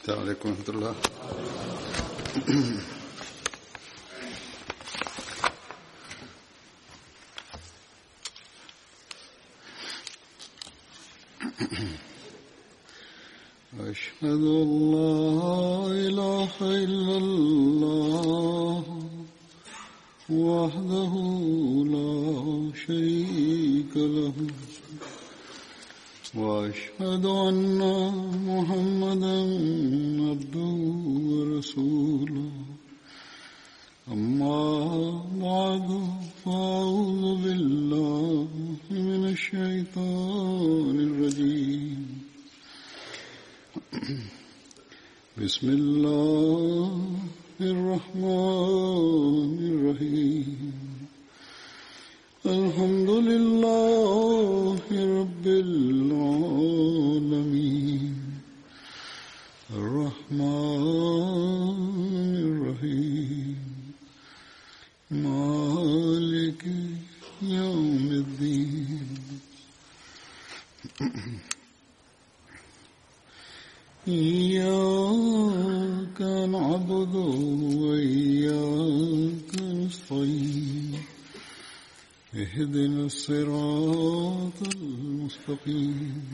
السلام عليكم ورحمة الله أشهد أن لا إله إلا الله وحده لا شريك له وأشهد أن محمدا عبده ورسوله أما بعد فأعوذ بالله من الشيطان الرجيم بسم الله الرحمن الرحيم الحمد لله رب العالمين الرحمن الرحيم مالك يوم الدين إياك نعبد وإياك نستعين اهدنا الصراط المستقيم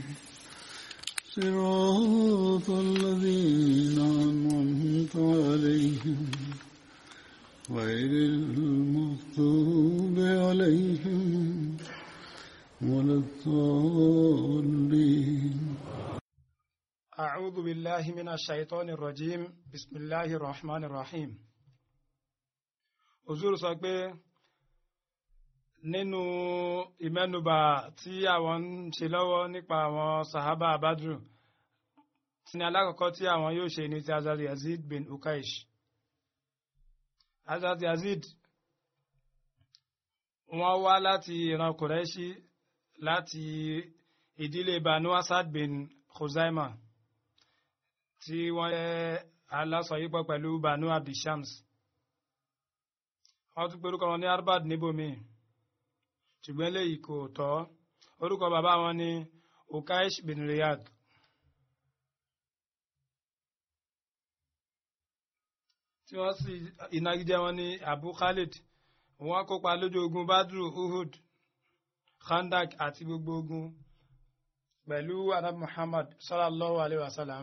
صراط الذين أنعمت عليهم غير المغضوب عليهم ولا الضالين أعوذ بالله من الشيطان الرجيم بسم الله الرحمن الرحيم Òzúrù sọ pé nínú ìmẹ́nubà tí àwọn ń ṣe lọ́wọ́ nípa àwọn sahaba abadru tí ní alákọ̀ọ́kọ́ tí àwọn yóò ṣe ní ti Hazrat Yazid bin Ukaish Hazrat Yazid wọ́n wá láti ìran Quraishi láti ìdílé Banu Asad bin Khuzaima tí wọ́n jẹ́ alásọyípọ̀ pẹ̀lú Banu Abdishams wọ́n tún pẹ̀lú wọn ní Arbad níbòmí ṣùgbọ́n eléyìí kò tọ́ orúkọ bàbá wọn ní Ukaish bin Riyad tí wọ́n sì ìnagijẹ wọn ní Abu Khalid wọ́n kópa lójú ogun Badru Uhud Khandak àti gbogbo ogun pẹ̀lú Arab Muhammad sallallahu alayhi wa sallam.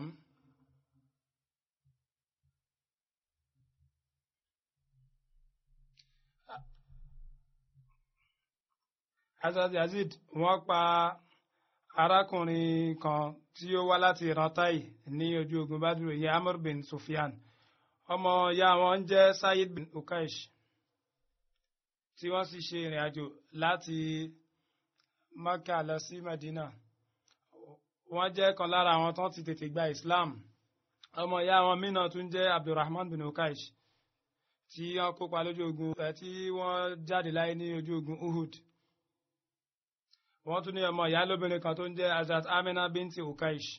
Hazrat Yazid wọ́n pa arákùnrin kan tí ó wá láti ìran Tai ní ojú ogun Badru ìyẹn Amr bin Sufyan ọmọ ìyá wọn ń jẹ́ Sayid bin Ukaish tí wọ́n sì ṣe ìrìn àjò láti Maka lọ sí Medina wọ́n jẹ́ kan lára àwọn tó ti tètè gba Islam ọmọ ìyá wọn mìíràn tún jẹ́ Abdulrahman bin Ukaish tí wọ́n kópa lójú ogun tí wọ́n jáde láyé ní ojú ogun Uhud wọ́n tún ní ọmọ ìyá lóbìnrin kan tó ń jẹ́ Hazrat Amina binti Ukaish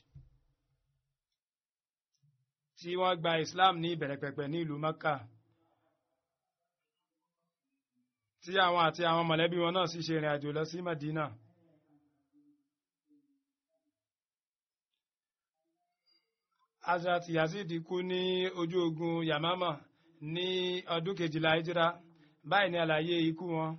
tí wọ́n gba Islam ní ìbẹ̀rẹ̀ pẹ̀pẹ̀ ní ìlú Mecca tí àwọn àti àwọn mọ̀lẹ́bí wọn náà sì ṣe ìrìn àjò lọ sí Medina. Hazrat Yazid kú ní ojú ogun Yamama ní ọdún kejìlá Hijra báyìí ní àlàyé ikú wọn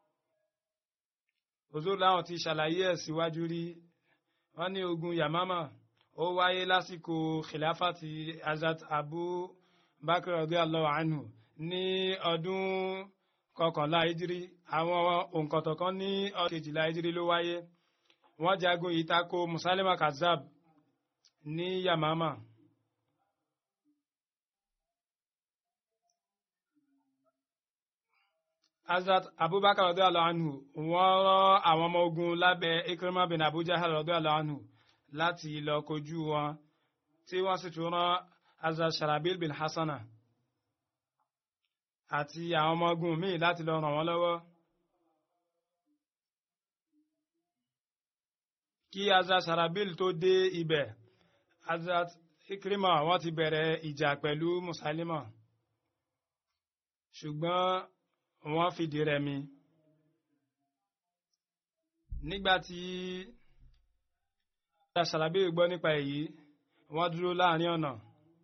òzòrò láwọn ti ṣàlàyé ẹ̀ síwájú rí wọ́n ní ogun Yamama ó wáyé lásìkò khilafati Hazrat Abu Bakr radiyallahu anhu ní ọdún kọkànlá Hijri àwọn òǹkọ̀tọ̀ kan ní ọdún kejìlá Hijri ló wáyé wọ́n jagun ìtako Musalima Kazab ní Yamama. Hazrat Abubakar radiyallahu anhu wọ́n rán àwọn ọmọ ogun lábẹ́ Ikrima bin Abu Jahal radiyallahu anhu láti lọ kojú wọn tí wọ́n sì tún rán Hazrat Sharabil bin Hassana àti àwọn ọmọ ogun míì láti lọ ràn wọ́n lọ́wọ́. Kí Hazrat Sharabil tó dé ibẹ̀ Hazrat Ikrima wọ́n ti bẹ̀rẹ̀ ìjà pẹ̀lú Musailima ṣùgbọ́n wọ́n fìdí rẹmi nígbà tí ṣàlàbí gbọ́ nípa èyí wọ́n dúró láàrin ọ̀nà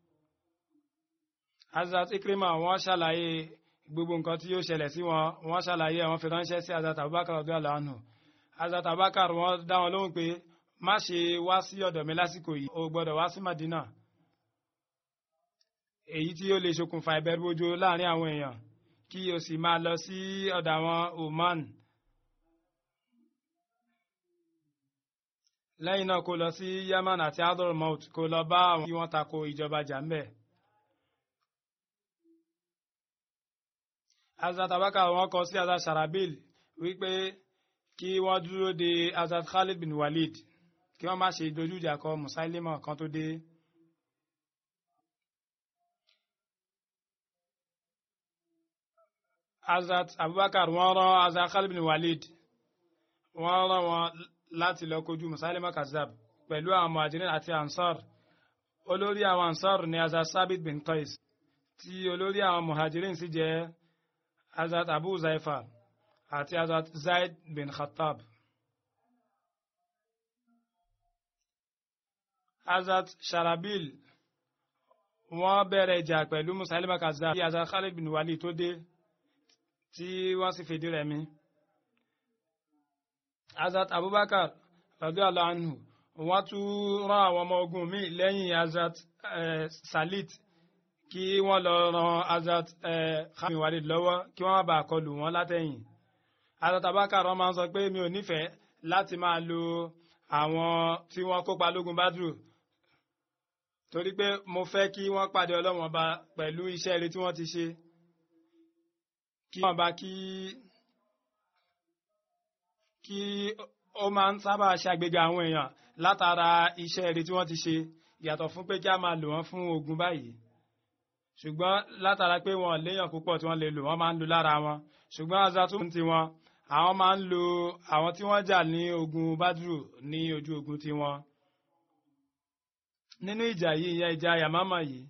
Hazrat Ikrima wọ́n ṣàlàyé gbogbo nǹkan tí yóò ṣẹlẹ̀ sí wọn wọ́n ṣàlàyé àwọn fi ránṣẹ́ sí Hazrat Abubakar radiyallahu anhu Hazrat Abubakar wọ́n dá wọn lóhùn pé má ṣe wá sí ọ̀dọ̀ mi lásìkò yìí o gbọ́dọ̀ wá sí Madina èyí tí ó lè ṣokùnfà ìbẹ̀rùbojo láàrin àwọn èèyàn kí o sì máa lọ sí ọ̀dọ̀ àwọn Oman lẹ́yìn náà kó lọ sí Yemen àti Hadramaut kó lọ bá àwọn tí wọ́n tako ìjọba jàmbẹ́. Hazrat Abubakar wọ́n kọ sí Hazrat Sharabil wípé kí wọ́n dúró de Hazrat Khalid bin Walid kí wọ́n má ṣe dojú ìjà kọ Musailima kan tó dé. Hazrat Abubakar wọ́n rán Hazrat Khalid bin Walid wọ́n rán wọn láti lọ kojú Musailima Kazzab pẹ̀lú àwọn Muhajirin àti Ansar olórí àwọn Ansar ni Hazrat Sabit bin Qais tí olórí àwọn Muhajirin sì jẹ́ Hazrat Abu Zaifa àti Hazrat Zaid bin Khattab. Hazrat Sharabil wọ́n bẹ̀rẹ̀ ìjà pẹ̀lú Musailima Kazzab tí Hazrat Khalid bin Walid tó dé tí wọ́n sì fìdí rẹmi. Hazrat Abubakar radiyallahu anhu wọ́n tún rán àwọn ọmọ ogun míì lẹ́yìn Hazrat Salit kí wọ́n lọ ran Hazrat Khalid bin Walid lọ́wọ́ kí wọ́n má bàa kọlù wọ́n látẹ̀yìn. Hazrat Abubakar wọ́n máa ń sọ pé mi ò nífẹ̀ẹ́ láti máa lo àwọn tí wọ́n kópa lógun Badru torí pé mo fẹ́ kí wọ́n pàdé Ọlọ́run Ọba pẹ̀lú iṣẹ́ rere tí wọ́n ti ṣe kí wọ́n bá kí kí ó máa ń sábà ṣàgbéga àwọn èèyàn látara iṣẹ́ rere tí wọ́n ti ṣe yàtọ̀ fún pé kí a máa lò wọ́n fún ogun báyìí ṣùgbọ́n látara pé wọn léèyàn púpọ̀ tí wọ́n lè lò wọ́n máa ń lo lára wọn ṣùgbọ́n azatun ti wọn àwọn máa ń lo àwọn tí wọ́n jà ní ogun Badru ní ojú ogun ti wọn nínú ìjà yìí ìyẹn ìjà Yamama yìí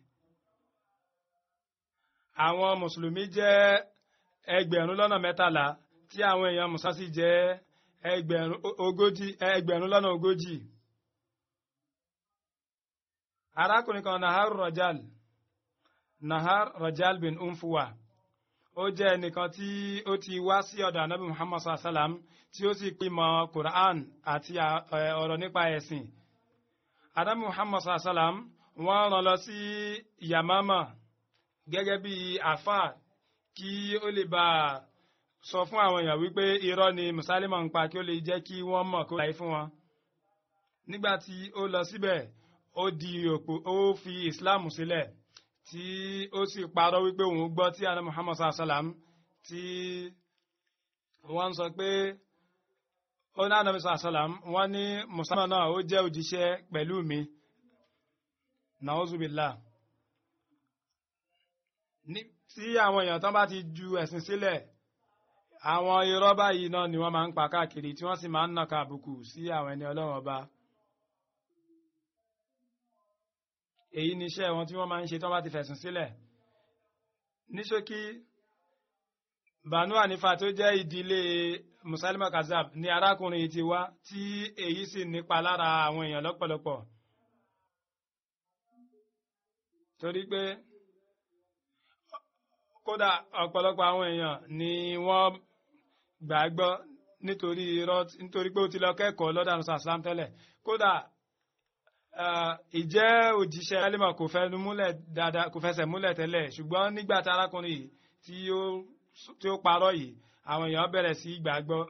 àwọn mùsùlùmí jẹ́ ẹgbẹ̀rún lọ́nà mẹ́tàlá tí àwọn èèyàn musasi jẹ́ ẹgbẹ̀rún ogójì ẹgbẹ̀rún lọ́nà ogójì. arákùnrin kan nahar rajal nahar rajal bin umfuwa ó jẹ́ ẹnìkan tí ó ti wá sí ọ̀dọ̀ anabi muhammad sallam tí ó sì pímọ̀ quran àti ọ̀rọ̀ nípa ẹ̀sìn anabi muhammad sallam wọ́n rán lọ sí yamama gẹ́gẹ́ bí àfà kí ó lè bá a sọ fún àwọn èèyàn wípé irọ́ ni Musailima ń pa kí ó lè jẹ́ kí wọ́n mọ̀ kó láyé fún wọn. nígbà tí ó lọ síbẹ̀ ó di òpó ó fi Islam sílẹ̀ tí ó sì parọ́ wípé òun gbọ́ tí àná Muhammad sallam tí wọ́n ń sọ pé ó ní àná sallam wọ́n ní Musailima náà ó jẹ́ òjíṣẹ́ pẹ̀lú mi. Nauzubillah tí àwọn èèyàn tán bá ti ju ẹ̀sìn sílẹ̀ àwọn irọ́ báyìí náà ni wọ́n máa ń pa káàkiri tí wọ́n sì máa ń nàka àbùkù sí àwọn ẹni ọlọ́run ọba. èyí ni iṣẹ́ wọn tí wọ́n máa ń ṣe tí wọ́n bá ti fẹ̀sùn sílẹ̀. ní ṣókí Banu Hanifa tó jẹ́ ìdílé Musailima Kazzab ni arákùnrin yìí ti wá tí èyí sì nípa lára àwọn èèyàn lọ́pọ̀lọpọ̀. torí pé kódà ọ̀pọ̀lọpọ̀ àwọn èèyàn ni wọ́n gbàgbọ́ nítorí irọ́ nítorí pé ó ti lọ kẹ́kọ̀ọ́ lọ́dà nù sàlám tẹ́lẹ̀ kódà ìjẹ́ òjíṣẹ́ ẹlẹ́mọ̀ kò fẹ́ múlẹ̀ dáadáa kò fẹsẹ̀ múlẹ̀ tẹ́lẹ̀ ṣùgbọ́n nígbà tí arákùnrin yìí tí ó tí ó parọ́ yìí àwọn èèyàn bẹ̀rẹ̀ sí gbàgbọ́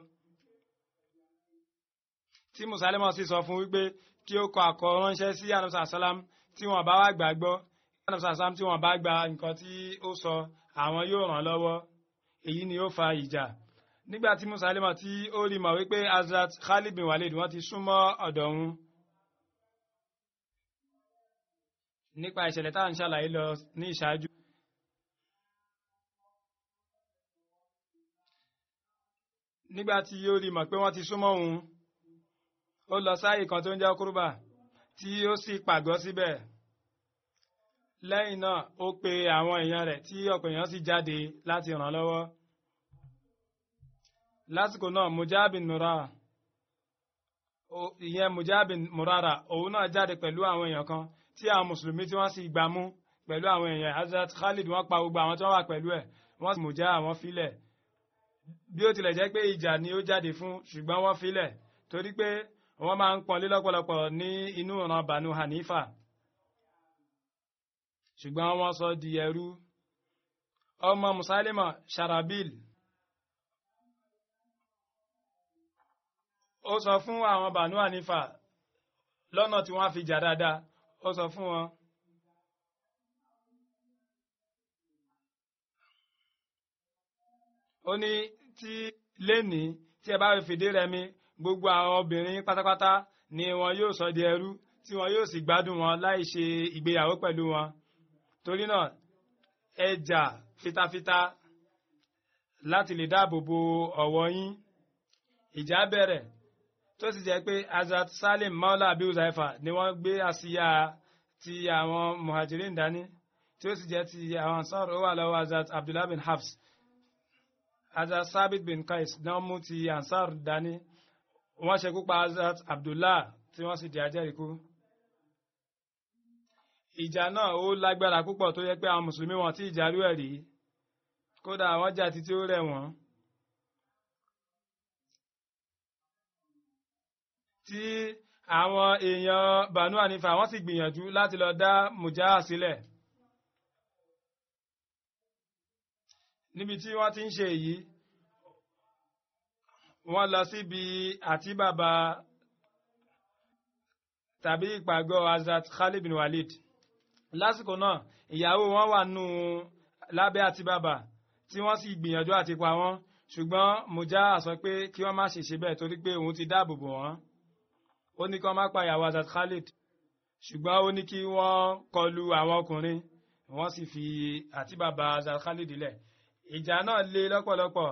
tí musalimọ̀ sì sọ fún wípé kí ó kọ àkọránṣẹ́ sí anamsa salam tí wọ́n bá wá gbàgbọ́ anamsa salam tí wọ́n bá gba nǹkan tí ó sọ àwọn yóò ràn lọ́wọ́ èyí ni ó fa ìjà nígbà tí musailima tí ó rí mọ̀ wípé Hazrat Khalid bin Walid wọ́n ti súnmọ́ ọ̀dọ̀ òun nípa ìṣẹ̀lẹ̀ tá à ń ṣàlàyé lọ ní ìṣáájú. nígbà tí ó rí mọ̀ pé wọ́n ti súnmọ́ òun ó lọ sáàyè kan tó ń jẹ́ kúrúbà tí ó sì pàgọ́ síbẹ̀ lẹ́yìn náà ó pe àwọn èèyàn rẹ̀ tí ọ̀pọ̀ èèyàn sì jáde láti ràn lọ́wọ́ lásìkò náà mujabin nura ìyẹn mujabin murara òun náà jáde pẹ̀lú àwọn èèyàn kan tí àwọn mùsùlùmí tí wọ́n sì gbà mú pẹ̀lú àwọn èèyàn Hazrat Khalid wọ́n pa gbogbo àwọn tí wọ́n wà pẹ̀lú ẹ̀ wọ́n sì mọ̀já àwọn filẹ̀ bí ó tilẹ̀ jẹ́ pé ìjà ni ó jáde fún ṣùgbọ́n wọ́n filẹ̀ torí pé wọ́n máa ń pọ́nlé lọ́pọ̀lọpọ̀ ní inú ìran Banu Hanifa ṣùgbọ́n wọ́n sọ di ẹrú ọmọ Musailima Sharabil ó sọ fún àwọn Banu Hanifa lọ́nà tí wọ́n fi jà dáadáa ó sọ fún wọn. ó ní tí lénìí tí ẹ bá fi fìdí rẹmi gbogbo àwọn obìnrin pátápátá ni wọn yóò sọ di ẹrú tí wọn yóò sì gbádùn wọn láì ṣe ìgbéyàwó pẹ̀lú wọn torí náà ẹ jà fitafita láti lè dáàbò bo ọ̀wọ̀ yín ìjà bẹ̀rẹ̀ tó sì jẹ́ pé Hazrat Salim Maula Abi Uzaifa ni wọ́n gbé àsíyà ti àwọn muhajirin dání tí ó sì jẹ́ ti àwọn ansar ó wà lọ́wọ́ Hazrat Abdullah bin Hafs Hazrat Sabit bin Qais náà mú ti ansar dání wọ́n ṣekú pa Hazrat Abdullah tí wọ́n sì di ajẹ́rìíkú. ìjà náà ó lágbára púpọ̀ tó yẹ pé àwọn mùsùlùmí wọn tí ìjà rú ẹ̀ rí kódà wọ́n jà títí ó rẹ̀ wọ́n. tí àwọn èèyàn Banu Hanifa wọ́n sì gbìyànjú láti lọ dá Mujaha sílẹ̀. níbi tí wọ́n ti ń ṣe èyí wọ́n lọ síbi àti bàbá tàbí ìpàgọ́ Hazrat Khalid bin Walid lásìkò náà ìyàwó wọn wà nù lábẹ́ àti bàbá tí wọ́n sì gbìyànjú àti pa wọ́n ṣùgbọ́n Mujaha sọ pé kí wọ́n má ṣe ṣe bẹ́ẹ̀ torí pé òun ti dáàbò bò wọ́n ó ní kí wọ́n má pa ìyàwó Hazrat Khalid ṣùgbọ́n ó ní kí wọ́n kọlu àwọn ọkùnrin wọ́n sì fi àti bàbá Hazrat Khalid lẹ̀ ìjà náà le lọ́pọ̀lọpọ̀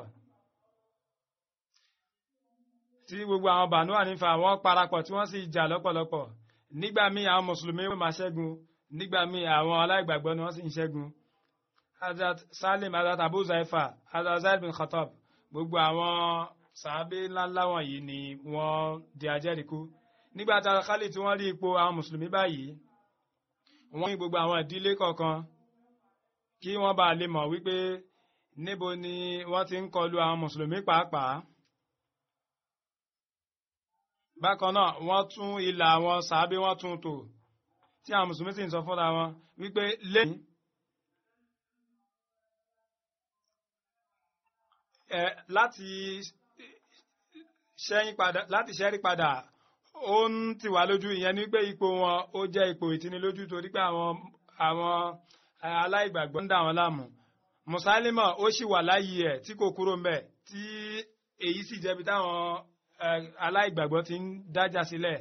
tí gbogbo àwọn Banu Hanifa wọ́n parapọ̀ tí wọ́n sì jà lọ́pọ̀lọpọ̀ nígbà míì àwọn mùsùlùmí wọ́n máa ṣẹ́gun nígbà míì àwọn aláìgbàgbọ́ ni wọ́n sì ń ṣẹ́gun Hazrat Salim Hazrat Abu Zaifa Hazrat Zaid bin Khattab gbogbo àwọn sàábé ńláńlá wọ̀nyí ni wọ́n di ajẹ́rìíkú nígbà tí Khalid tí wọ́n rí ipò àwọn mùsùlùmí báyìí wọ́n ní gbogbo àwọn ìdílé kọ̀ọ̀kan kí wọ́n bá lè mọ̀ wípé níbo ni wọ́n ti ń kọlu àwọn mùsùlùmí pàápàá bákan náà wọ́n tún ilà àwọn sàábé wọ́n tún tò tí àwọn mùsùlùmí sì ń sọ fúnra wọn wípé lẹ́yìn ẹ láti ṣẹ́yìn padà láti ṣẹ́rí padà ó ń tì wá lójú ìyẹn ní pé ipò wọn ó jẹ́ ipò ìtinilójú torí pé àwọn àwọn aláìgbàgbọ́ ń dà wọ́n láàmú mùsálímọ̀ ó sì wà láyé ẹ̀ tí kò kúrò mbẹ̀ tí èyí sì jẹ́bi táwọn aláìgbàgbọ́ ti ń dájà sílẹ̀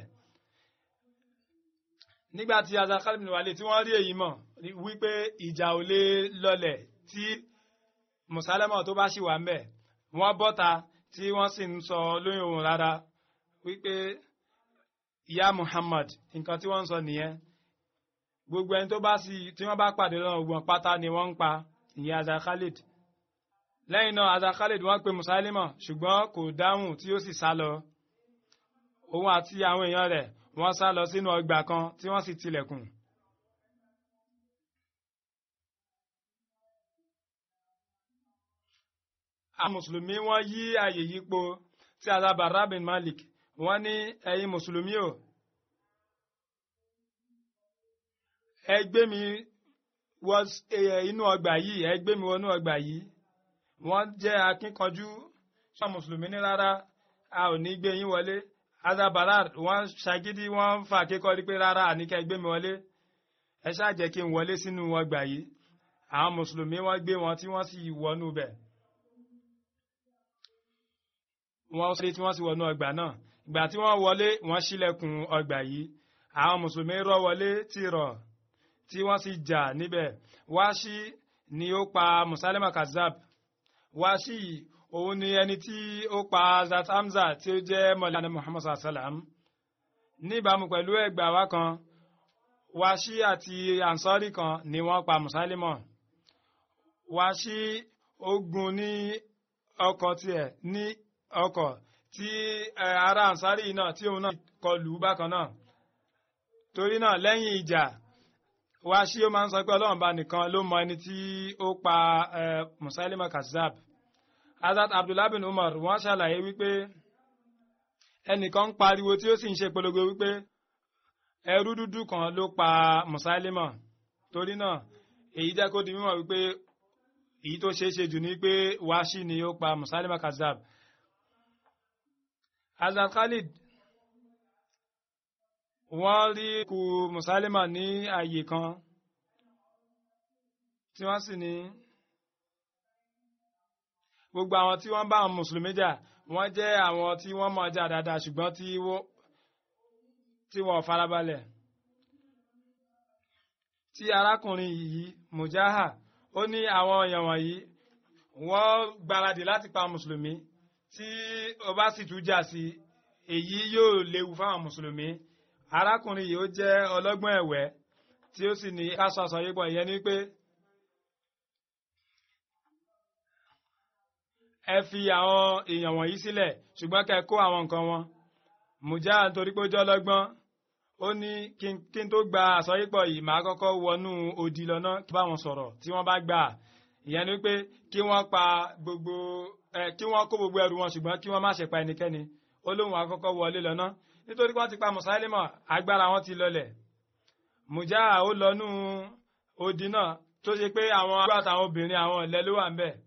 nígbà tí azakali bin Walid tí wọ́n rí èyí mọ̀ wípé ìjà ò lè lọlẹ̀ tí mùsálímọ̀ tó bá sì wà mbẹ̀ wọ́n bọ́ta tí wọ́n sì ń sọ lóyún ohùn rárá wípé ìyá Muhammad nǹkan tí wọ́n ń sọ nìyẹn gbogbo ẹni tó bá sì tí wọ́n bá pàdé lọ́nà ògbọ̀n pátá ni wọ́n ń pa ìyẹn Hazrat Khalid lẹ́yìn náà Hazrat Khalid wọ́n pe Musailima ṣùgbọ́n kò dáhùn tí ó sì sá lọ òun àti àwọn èèyàn rẹ̀ wọ́n sá lọ sínú ọgbà kan tí wọ́n sì tilẹ̀kùn. àwọn mùsùlùmí wọ́n yí àyè yípo tí Hazrat Barra bin Malik wọ́n ní ẹ̀yin mùsùlùmí o ẹ gbé mi wọ inú ọgbà yìí ẹ gbé mi wọnú ọgbà yìí wọ́n jẹ́ akínkanjú sọ mùsùlùmí ní rárá a ò ní gbé yín wọlé azabarar wọ́n ṣagídí wọ́n ń fa kíkọrí pé rárá àníkẹ́ gbé mi wọlé ẹ ṣáà jẹ́ kí n wọlé sínú ọgbà yìí àwọn mùsùlùmí wọ́n gbé wọn tí wọ́n sì wọnú bẹ̀ wọ́n sọ tí wọ́n sì wọnú ọgbà náà ìgbà tí wọ́n wọlé wọ́n ṣílẹ̀kùn ọgbà yìí àwọn mùsùlùmí rọ́ wọlé tìrọ̀ tí wọ́n sì jà níbẹ̀ wáṣí ni ó pa musalema kazab wáṣí òun ni ẹni tí ó pa zat hamza tí ó jẹ́ mọ̀lẹ́ni muhammad sallam níbàámu pẹ̀lú ẹgbà wa kan wáṣí àti ansori kan ni wọ́n pa musalema wáṣí ogun ní ọkọ̀ tiẹ̀ ní ọkọ̀ tí ará ansari náà tí òun náà kọlù bákan náà torí náà lẹ́yìn ìjà wáṣí ó máa ń sọ pé ọlọ́run bá nìkan ló mọ ẹni tí ó pa musailima kazzab Hazrat Abdullah bin Umar wọ́n ṣàlàyé wípé ẹnìkan ń pariwo tí ó sì ń ṣe polongo wípé ẹrú dúdú kan ló pa musailima torí náà èyí jẹ́ kó di mímọ̀ wípé èyí tó ṣeé ṣe jù ní pé wáṣí ni ó pa musailima kazzab Hazrat Khalid wọ́n rí kú musailima ní ààyè kan tí wọ́n sì ní gbogbo àwọn tí wọ́n bá àwọn mùsùlùmí jà wọ́n jẹ́ àwọn tí wọ́n mọ̀ jà dáadáa ṣùgbọ́n tí wọ́n farabalẹ̀ tí arákùnrin yìí mujaha ó ní àwọn èèyàn wọ̀nyí wọ́n gbáradì láti pa mùsùlùmí tí ó bá sì tún jà sí èyí yóò léwu fáwọn mùsùlùmí arákùnrin yìí ó jẹ́ ọlọ́gbọ́n ẹ̀wẹ́ tí ó sì ní káṣọ àsọyépọ̀ ìyẹn ni pé ẹ fi àwọn èèyàn wọ̀nyí sílẹ̀ ṣùgbọ́n kẹ́ kó àwọn nǹkan wọn mùjá nítorí pé ó jẹ́ ọlọ́gbọ́n ó ní kí n tó gba àsọyépọ̀ yìí màá kọ́kọ́ wọnú odi lọ́nà kí bá wọn sọ̀rọ̀ tí wọ́n bá gbà ìyẹn ni pé kí wọ́n pa gbogbo ẹ kí wọ́n kó gbogbo ẹrù wọn ṣùgbọ́n kí wọ́n má ṣe pa ẹnikẹ́ni ó lóun àkọ́kọ́ wọlé lọ́nà nítorí wọ́n ti pa mùsáílímọ̀ agbára wọn ti lọlẹ̀ mùjá ó lọ́nú odi náà tó ṣe pé àwọn àgbà àtàwọn obìnrin àwọn ọ̀lẹ́ ló wà ń bẹ̀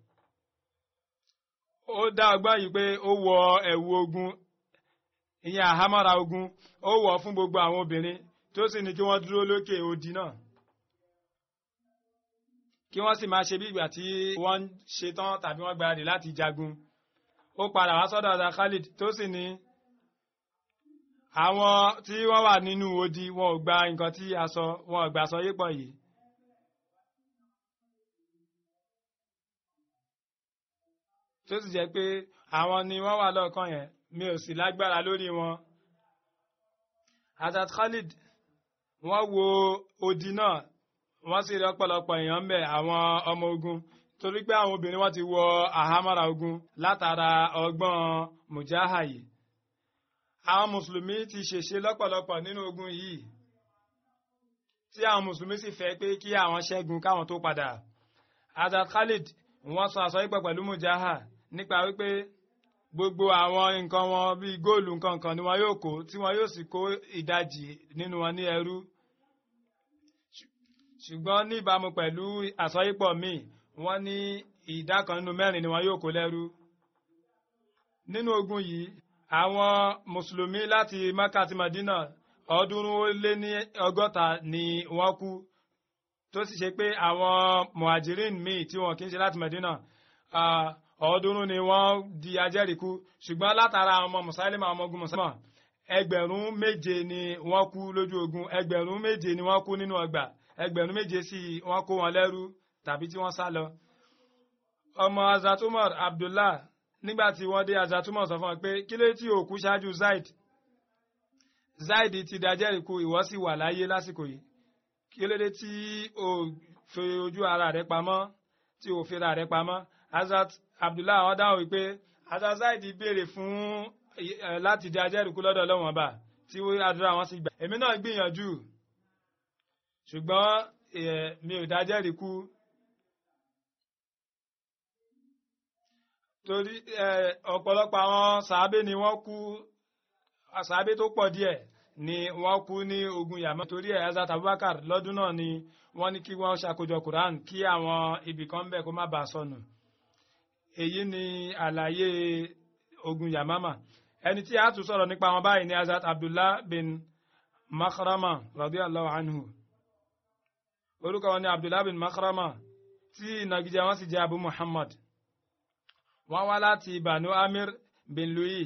ó dá ọgbọ́n yìí pé ó wọ ẹ̀wù ogun ìyẹn àhámọ́ra ogun ó wọ̀ fún gbogbo àwọn obìnrin tó sì ní kí wọ́n dúró lókè odi náà kí wọ́n sì máa ṣe bí ìgbà tí wọ́n ń ṣetán tàbí wọ́n gbáradì láti jagun ó padà wá sọ́dọ̀ ọ̀dà Khalid tó sì ní àwọn tí wọ́n wà nínú odi wọn ò gba nǹkan tí a sọ wọn ò gbà sọ yépọ̀ yìí tó sì jẹ́ pé àwọn ni wọ́n wà lọ́ọ̀kan yẹn mi ò sì lágbára lórí wọn. Hazrat Khalid wọ́n wo odi náà wọ́n sì rí ọ̀pọ̀lọpọ̀ èèyàn ń bẹ̀ àwọn ọmọ ogun torí pé àwọn obìnrin wọn ti wọ àhámọ́ra ogun látara ọgbọ́n mujaha yìí. àwọn mùsùlùmí ti ṣèṣe lọ́pọ̀lọpọ̀ nínú ogun yìí tí àwọn mùsùlùmí sì fẹ́ pé kí àwọn ṣẹ́gun káwọn tó padà. Hazrat Khalid wọ́n sọ àsọyípọ̀ pẹ̀lú mujaha nípa wípé gbogbo àwọn nǹkan wọn bíi góòlù nǹkan kan ni wọn yóò kó tí wọn yóò sì kó ìdajì nínú wọn ní ẹrú ṣùgbọ́n ní ìbámu pẹ̀lú àsọyípọ̀ míì wọ́n ní ìdá kan nínú mẹ́rin ni wọn yóò kó lẹ́rú nínú ogun yìí àwọn mùsùlùmí láti Mẹ́kà àti Madina ọ̀ọ́dúnrún ó lé ní ọgọ́ta ni wọ́n kú tó sì ṣe pé àwọn muhajirin míì tí wọn kì í ṣe láti Madina ọ̀ọ́dúnrún ni wọ́n di ajẹ́rìíkú ṣùgbọ́n látara àwọn ọmọ mùsáílìmọ̀ ọmọ ogun mùsáílìmọ̀ ẹgbẹ̀rún méje ni wọ́n kú lójú ogun ẹgbẹ̀rún méje ni wọ́n kú nínú ọgbà ẹgbẹ̀rún méje sí wọ́n kó wọn lẹ́rú tàbí tí wọ́n sá lọ. ọmọ azatumor abdullah nígbà tí wọ́n dé azatumor sọ fún wọn pé kí ló tí òkú ṣáájú zaid zaid ti di ajẹ́rìíkú ìwọ sì wà láyé lásìkò yìí kí ló dé tí o fi ojú ara rẹ pamọ́ tí o fi ra rẹ pamọ́ azat abdullah àwọn dáhùn wípé azazaidi béèrè fún láti di ajẹ́rìíkú lọ́dọ̀ ọlọ́wọ́n ọba tí àdúrà wọn sì gbà èmi náà gbìyànjú ṣùgbọ́n mi ò dájẹ́rìíkú torí ọ̀pọ̀lọpọ̀ àwọn sàábé ni wọ́n kú sàábé tó pọ̀ díẹ̀ ni wọ́n kú ní ogun yàmọ́ torí ẹ̀ azat abubakar lọ́dún náà ni wọ́n ní kí wọ́n ṣàkójọ quran kí àwọn ibì kan bẹ̀ kó má bàa sọnù èyí ni àlàyé ogun yamama ẹni tí a tún sọ̀rọ̀ nípa wọn báyìí ni azat abdullah bin makhrama radiyallahu anhu orúkọ wọn ni abdullah bin makhrama tí ìnagijẹ wọn sì jẹ́ abu muhammad wọ́n wá láti banu amir bin louis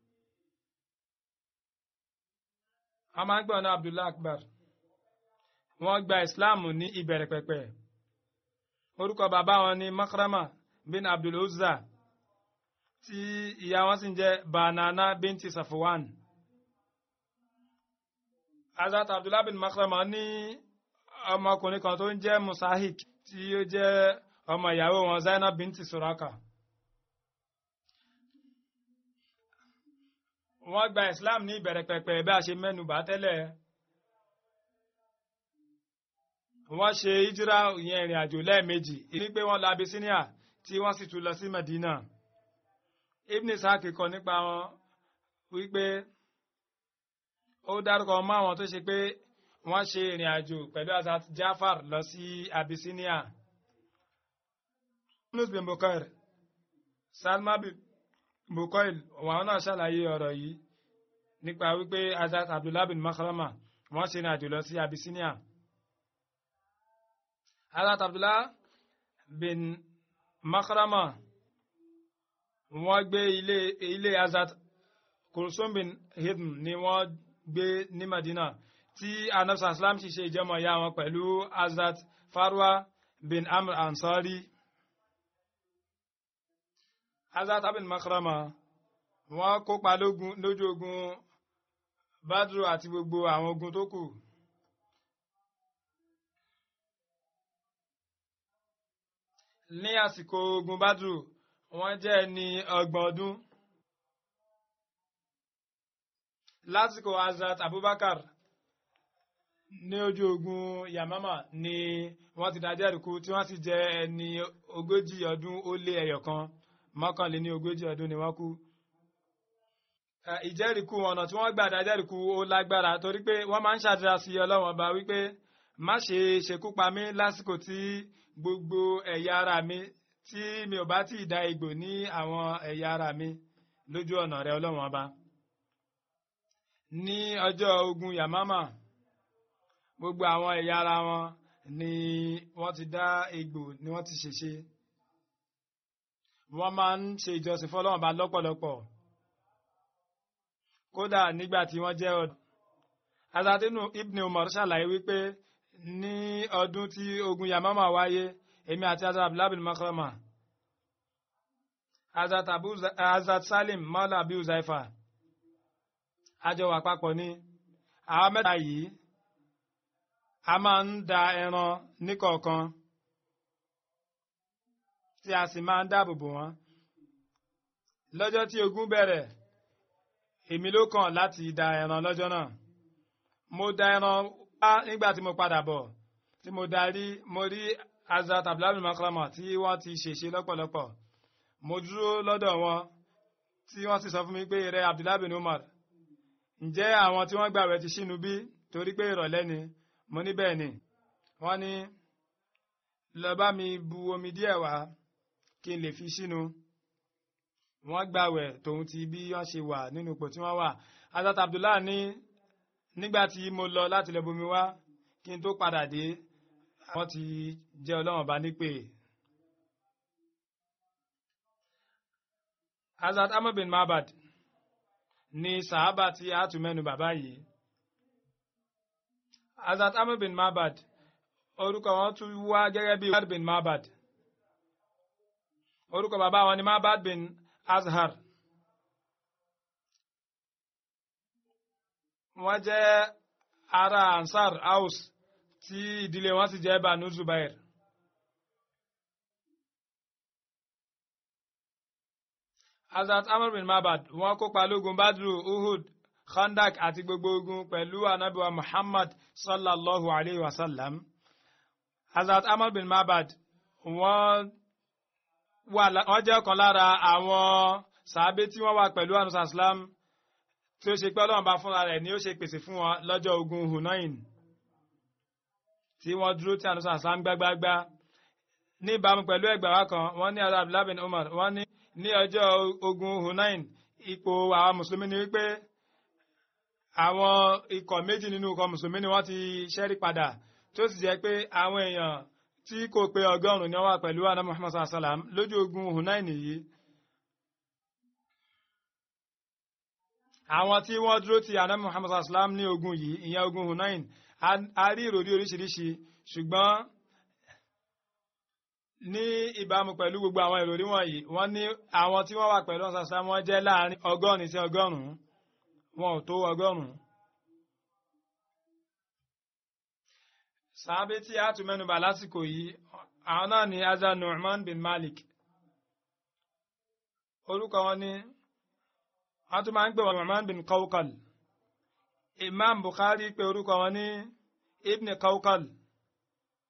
wọ́n máa ń gbọ́ ní abdullah akbar wọ́n gba islam ní ìbẹ̀rẹ̀ pẹ̀pẹ̀ orúkọ bàbá wọn ni makhrama bin abdul uzza tí ìyá wọn sì ń jẹ́ banana binti safuwan azat abdullah bin makhrama ní ọmọkùnrin kan tó ń jẹ́ musahik tí ó jẹ́ ọmọ ìyàwó wọn zainab binti suraka wọ́n gba islam ní ìbẹ̀rẹ̀ pẹ̀pẹ̀ bí a ṣe mẹ́nu bà tẹ́lẹ̀ wọ́n ṣe ìjírá ìyẹn ìrìn àjò lẹ́ẹ̀mejì ní pé wọ́n lọ Abyssinia tí wọ́n sì tún lọ sí Medina Ibn Ishaq kọ nípa wọn wípé ó dárúkọ mọ́ àwọn tó ṣe pé wọ́n ṣe ìrìn àjò pẹ̀lú Hazrat Jafar lọ sí Abyssinia Yunus bin Bukair Salma bin Bukail wọn náà ṣàlàyé ọ̀rọ̀ yìí nípa wípé Hazrat Abdullah bin Makhrama wọ́n ṣe ìrìn àjò lọ sí Abyssinia. Hazrat Abdullah bin Makhrama wọ́n gbé ilé ilé Hazrat Kulsum bin Hidm ni wọ́n gbé ní Madina tí anabsa islam ṣe ṣe ìjẹmọ̀ ya wọn pẹ̀lú Hazrat Farwa bin Amr Ansari. Hazrat bin Makhrama wọ́n kópa lójú ogun Badru àti gbogbo àwọn ogun tó kù. ní àsìkò ogun Badru wọ́n jẹ́ ẹni ọgbọ̀n ọdún. lásìkò Hazrat Abubakar ní ojú ogun Yamama ni wọ́n ti dájẹ́ ìrìkú tí wọ́n sì jẹ́ ẹni ogójì ọdún ó lé ẹyọ kan mọ́kànléní ogójì ọdún ni wọ́n kú. ìjẹ́rìíkú ọ̀nà tí wọ́n gbà dájẹ́rìíkú ó lágbára torí pé wọ́n máa ń ṣàdúrà sí Ọlọ́run ọba wípé má ṣe ṣekú pa mí lásìkò tí gbogbo ẹ̀yà ara mi tí mi ò bá tí ì da egbò ní àwọn ẹ̀yà ara mi lójú ọ̀nà rẹ Ọlọ́run ọba. ní ọjọ́ ogun Yamama gbogbo àwọn ẹ̀yà ara wọn ni wọ́n ti dá egbò ni wọ́n ti ṣèṣe wọ́n máa ń ṣe ìjọsìn fọ́lọ́run ọba lọ́pọ̀lọpọ̀ kódà nígbà tí wọ́n jẹ́ ọ̀dọ́ azatinu ibn umar ṣàlàyé wípé ní ọdún tí ogun yamama wáyé èmi àti azat abdullahi bin makrama azat abu azat salim maula abu zaifa àjọ wà papọ̀ ní àwọn mẹ́ta yìí a máa ń da ẹran níkọ̀ọ̀kan tí a sì máa ń dáàbò bò wọ́n lọ́jọ́ tí ogun bẹ̀rẹ̀ èmi ló kàn láti da ẹran lọ́jọ́ náà mo da ẹran wá nígbà tí mo padà bọ̀ tí mo darí mo rí Hazrat abdullahi makrama tí wọ́n ti ṣèṣe lọ́pọ̀lọpọ̀ mo dúró lọ́dọ̀ wọn tí wọ́n sì sọ fún mi pé rẹ abdullahi bin umar ǹjẹ́ àwọn tí wọ́n gbàwẹ̀ ti ṣínu bí torí pé ìrọ̀lẹ́ ni mo ní bẹ́ẹ̀ ni wọ́n ní lọ bá mi bu omi díẹ̀ wá kí n lè fi ṣínu wọ́n gbàwẹ̀ tòun ti bí wọ́n ṣe wà nínú ipò tí wọ́n wà Hazrat abdullahi ní nígbà tí mo lọ láti lọ bomi wá kí n tó padà dé wọ́n ti jẹ́ ọlọ́run bá nípè. Hazrat Amr bin Mabad ni sàhábà tí a tún mẹ́nu bàbá yìí. Hazrat Amr bin Mabad orúkọ wọn tún wá gẹ́gẹ́ bí Mabad bin Mabad. Orúkọ bàbá wọn ni Mabad bin Azhar. Wọ́n jẹ́ ará Ansar Aus tí ìdílé wọn sì jẹ́ Banu Zubair. Hazrat Amr bin Mabad wọ́n kópa lógun Badru, Uhud, Khandak àti gbogbo ogun pẹ̀lú anabiwa Muhammad sallallahu alayhi wa sallam. Hazrat Amr bin Mabad wọ́n wọ́n jẹ́ ọ̀kan lára àwọn sàábé tí wọ́n wà pẹ̀lú anusa islam tí ó ṣe pé ọlọ́run bá fúnra rẹ̀ ni ó ṣe pèsè fún wọn lọ́jọ́ ogun Hunain tí wọ́n dúró tí anusa islam gbágbágbá ní ìbámu pẹ̀lú ẹgbàá wa kan wọ́n ní Abdullah bin Umar wọ́n ní ní ọjọ́ ogun Hunain ipò àwọn mùsùlùmí ni wípé àwọn ikọ̀ méjì nínú ikọ̀ mùsùlùmí ni wọ́n ti ṣẹ́rí padà tí ó sì jẹ́ pé àwọn èèyàn tí kò pé ọgọ́rùn-ún ni wọ́n wà pẹ̀lú àná Muhammad sallam lójú ogun Hunain yìí. àwọn tí wọ́n dúró ti àná Muhammad sallam ní ogun yìí ìyẹn ogun Hunain a rí ìròrí oríṣiríṣi ṣùgbọ́n ní ìbámu pẹ̀lú gbogbo àwọn ìròrí wọ̀nyí wọ́n ní àwọn tí wọ́n wà pẹ̀lú ọ̀sán sallam wọ́n jẹ́ láàrin ọgọ́rin sí ọgọ́rùn-ún wọn ò tó ọgọ́rùn-ún. sàábé tí a tún mẹ́nubà lásìkò yìí àwọn náà ni azza nu'man bin malik orúkọ wọn ni wọ́n tún máa ń pè wọn nu'man bin kawkal imam bukhari pè orúkọ wọn ní ibn kawkal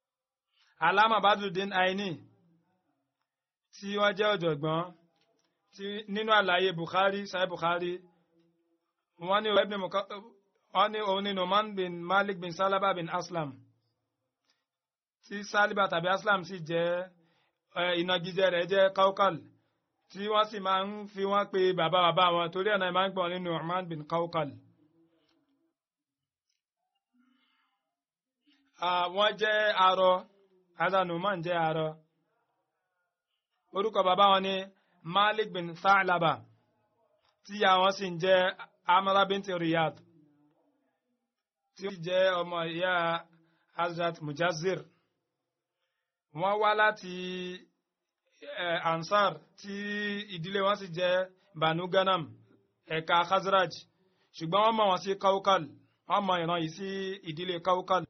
alama badrudin aini tí wọ́n jẹ́ ọ̀jọ̀gbọ́n tí nínú àlàyé bukhari sahih bukhari wọ́n ní ibn Muka- wọ́n ní òun ní numan bin malik bin salaba bin aslam tí saliba tàbí aslam sì jẹ́ eh, ìnagijẹ rẹ̀ jẹ́ kaukal tí wọ́n sì máa ń fi wọ́n pe bàbá bàbá wọn torí ọ̀nà ìmáà ń gbọ́n nínú numan bin kaukal. Ah, wọ́n jẹ́ arọ azanuman jẹ́ arọ orúkọ bàbá wọn ni malik bin Tha'laba tí ìyá wọn sì ń jẹ́ amara binti riyad tí ó sì jẹ́ ọmọ ìyá hazrat mujazir wọ́n wá láti eh, ansar tí ìdílé wọn sì jẹ́ banu ganam ẹ̀ka khazraj ṣùgbọ́n wọ́n mọ̀ wọ́n sí kaukal wọ́n mọ̀ ìran yìí sí ìdílé kaukal.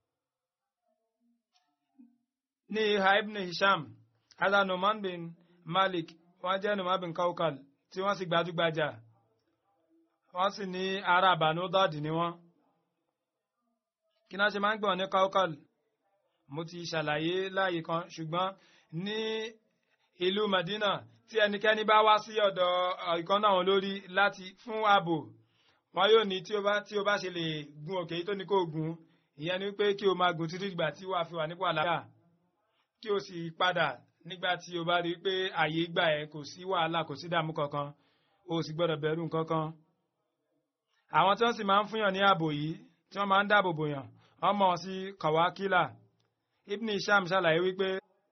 ní ìhà ibn hisham ada numan bin malik wọ́n jẹ́ numan bin kaukal tí wọ́n sì gbajúgbajà wọ́n sì ní ará banu dọ́ọ̀dì ni wọ́n. kí náà ṣe máa ń gbọ̀n ní kaukal mo ti ṣàlàyé láàyè kan ṣùgbọ́n ní ìlú Madina tí ẹnikẹ́ni bá wá sí ọ̀dọ̀ ìkan náà wọn lórí láti fún ààbò wọn yóò ní tí o bá tí o bá ṣe lè gun òkè yìí tó ní kó o gun ìyẹn ni pé kí o máa gùn títí ìgbà tí wàá fi wà nípò àlàáfíà kí o sì padà nígbà tí o bá rí i pé ààyè gbà ẹ kò sí wàhálà kò sí dààmú kankan o sì gbọ́dọ̀ bẹ̀rù kankan. àwọn tí wọ́n sì máa ń fúnyàn ní ààbò yìí tí wọ́n máa ń dáàbò bò yàn wọ́n mọ̀ sí kàwákìlà Ibn Hisham ṣàlàyé wípé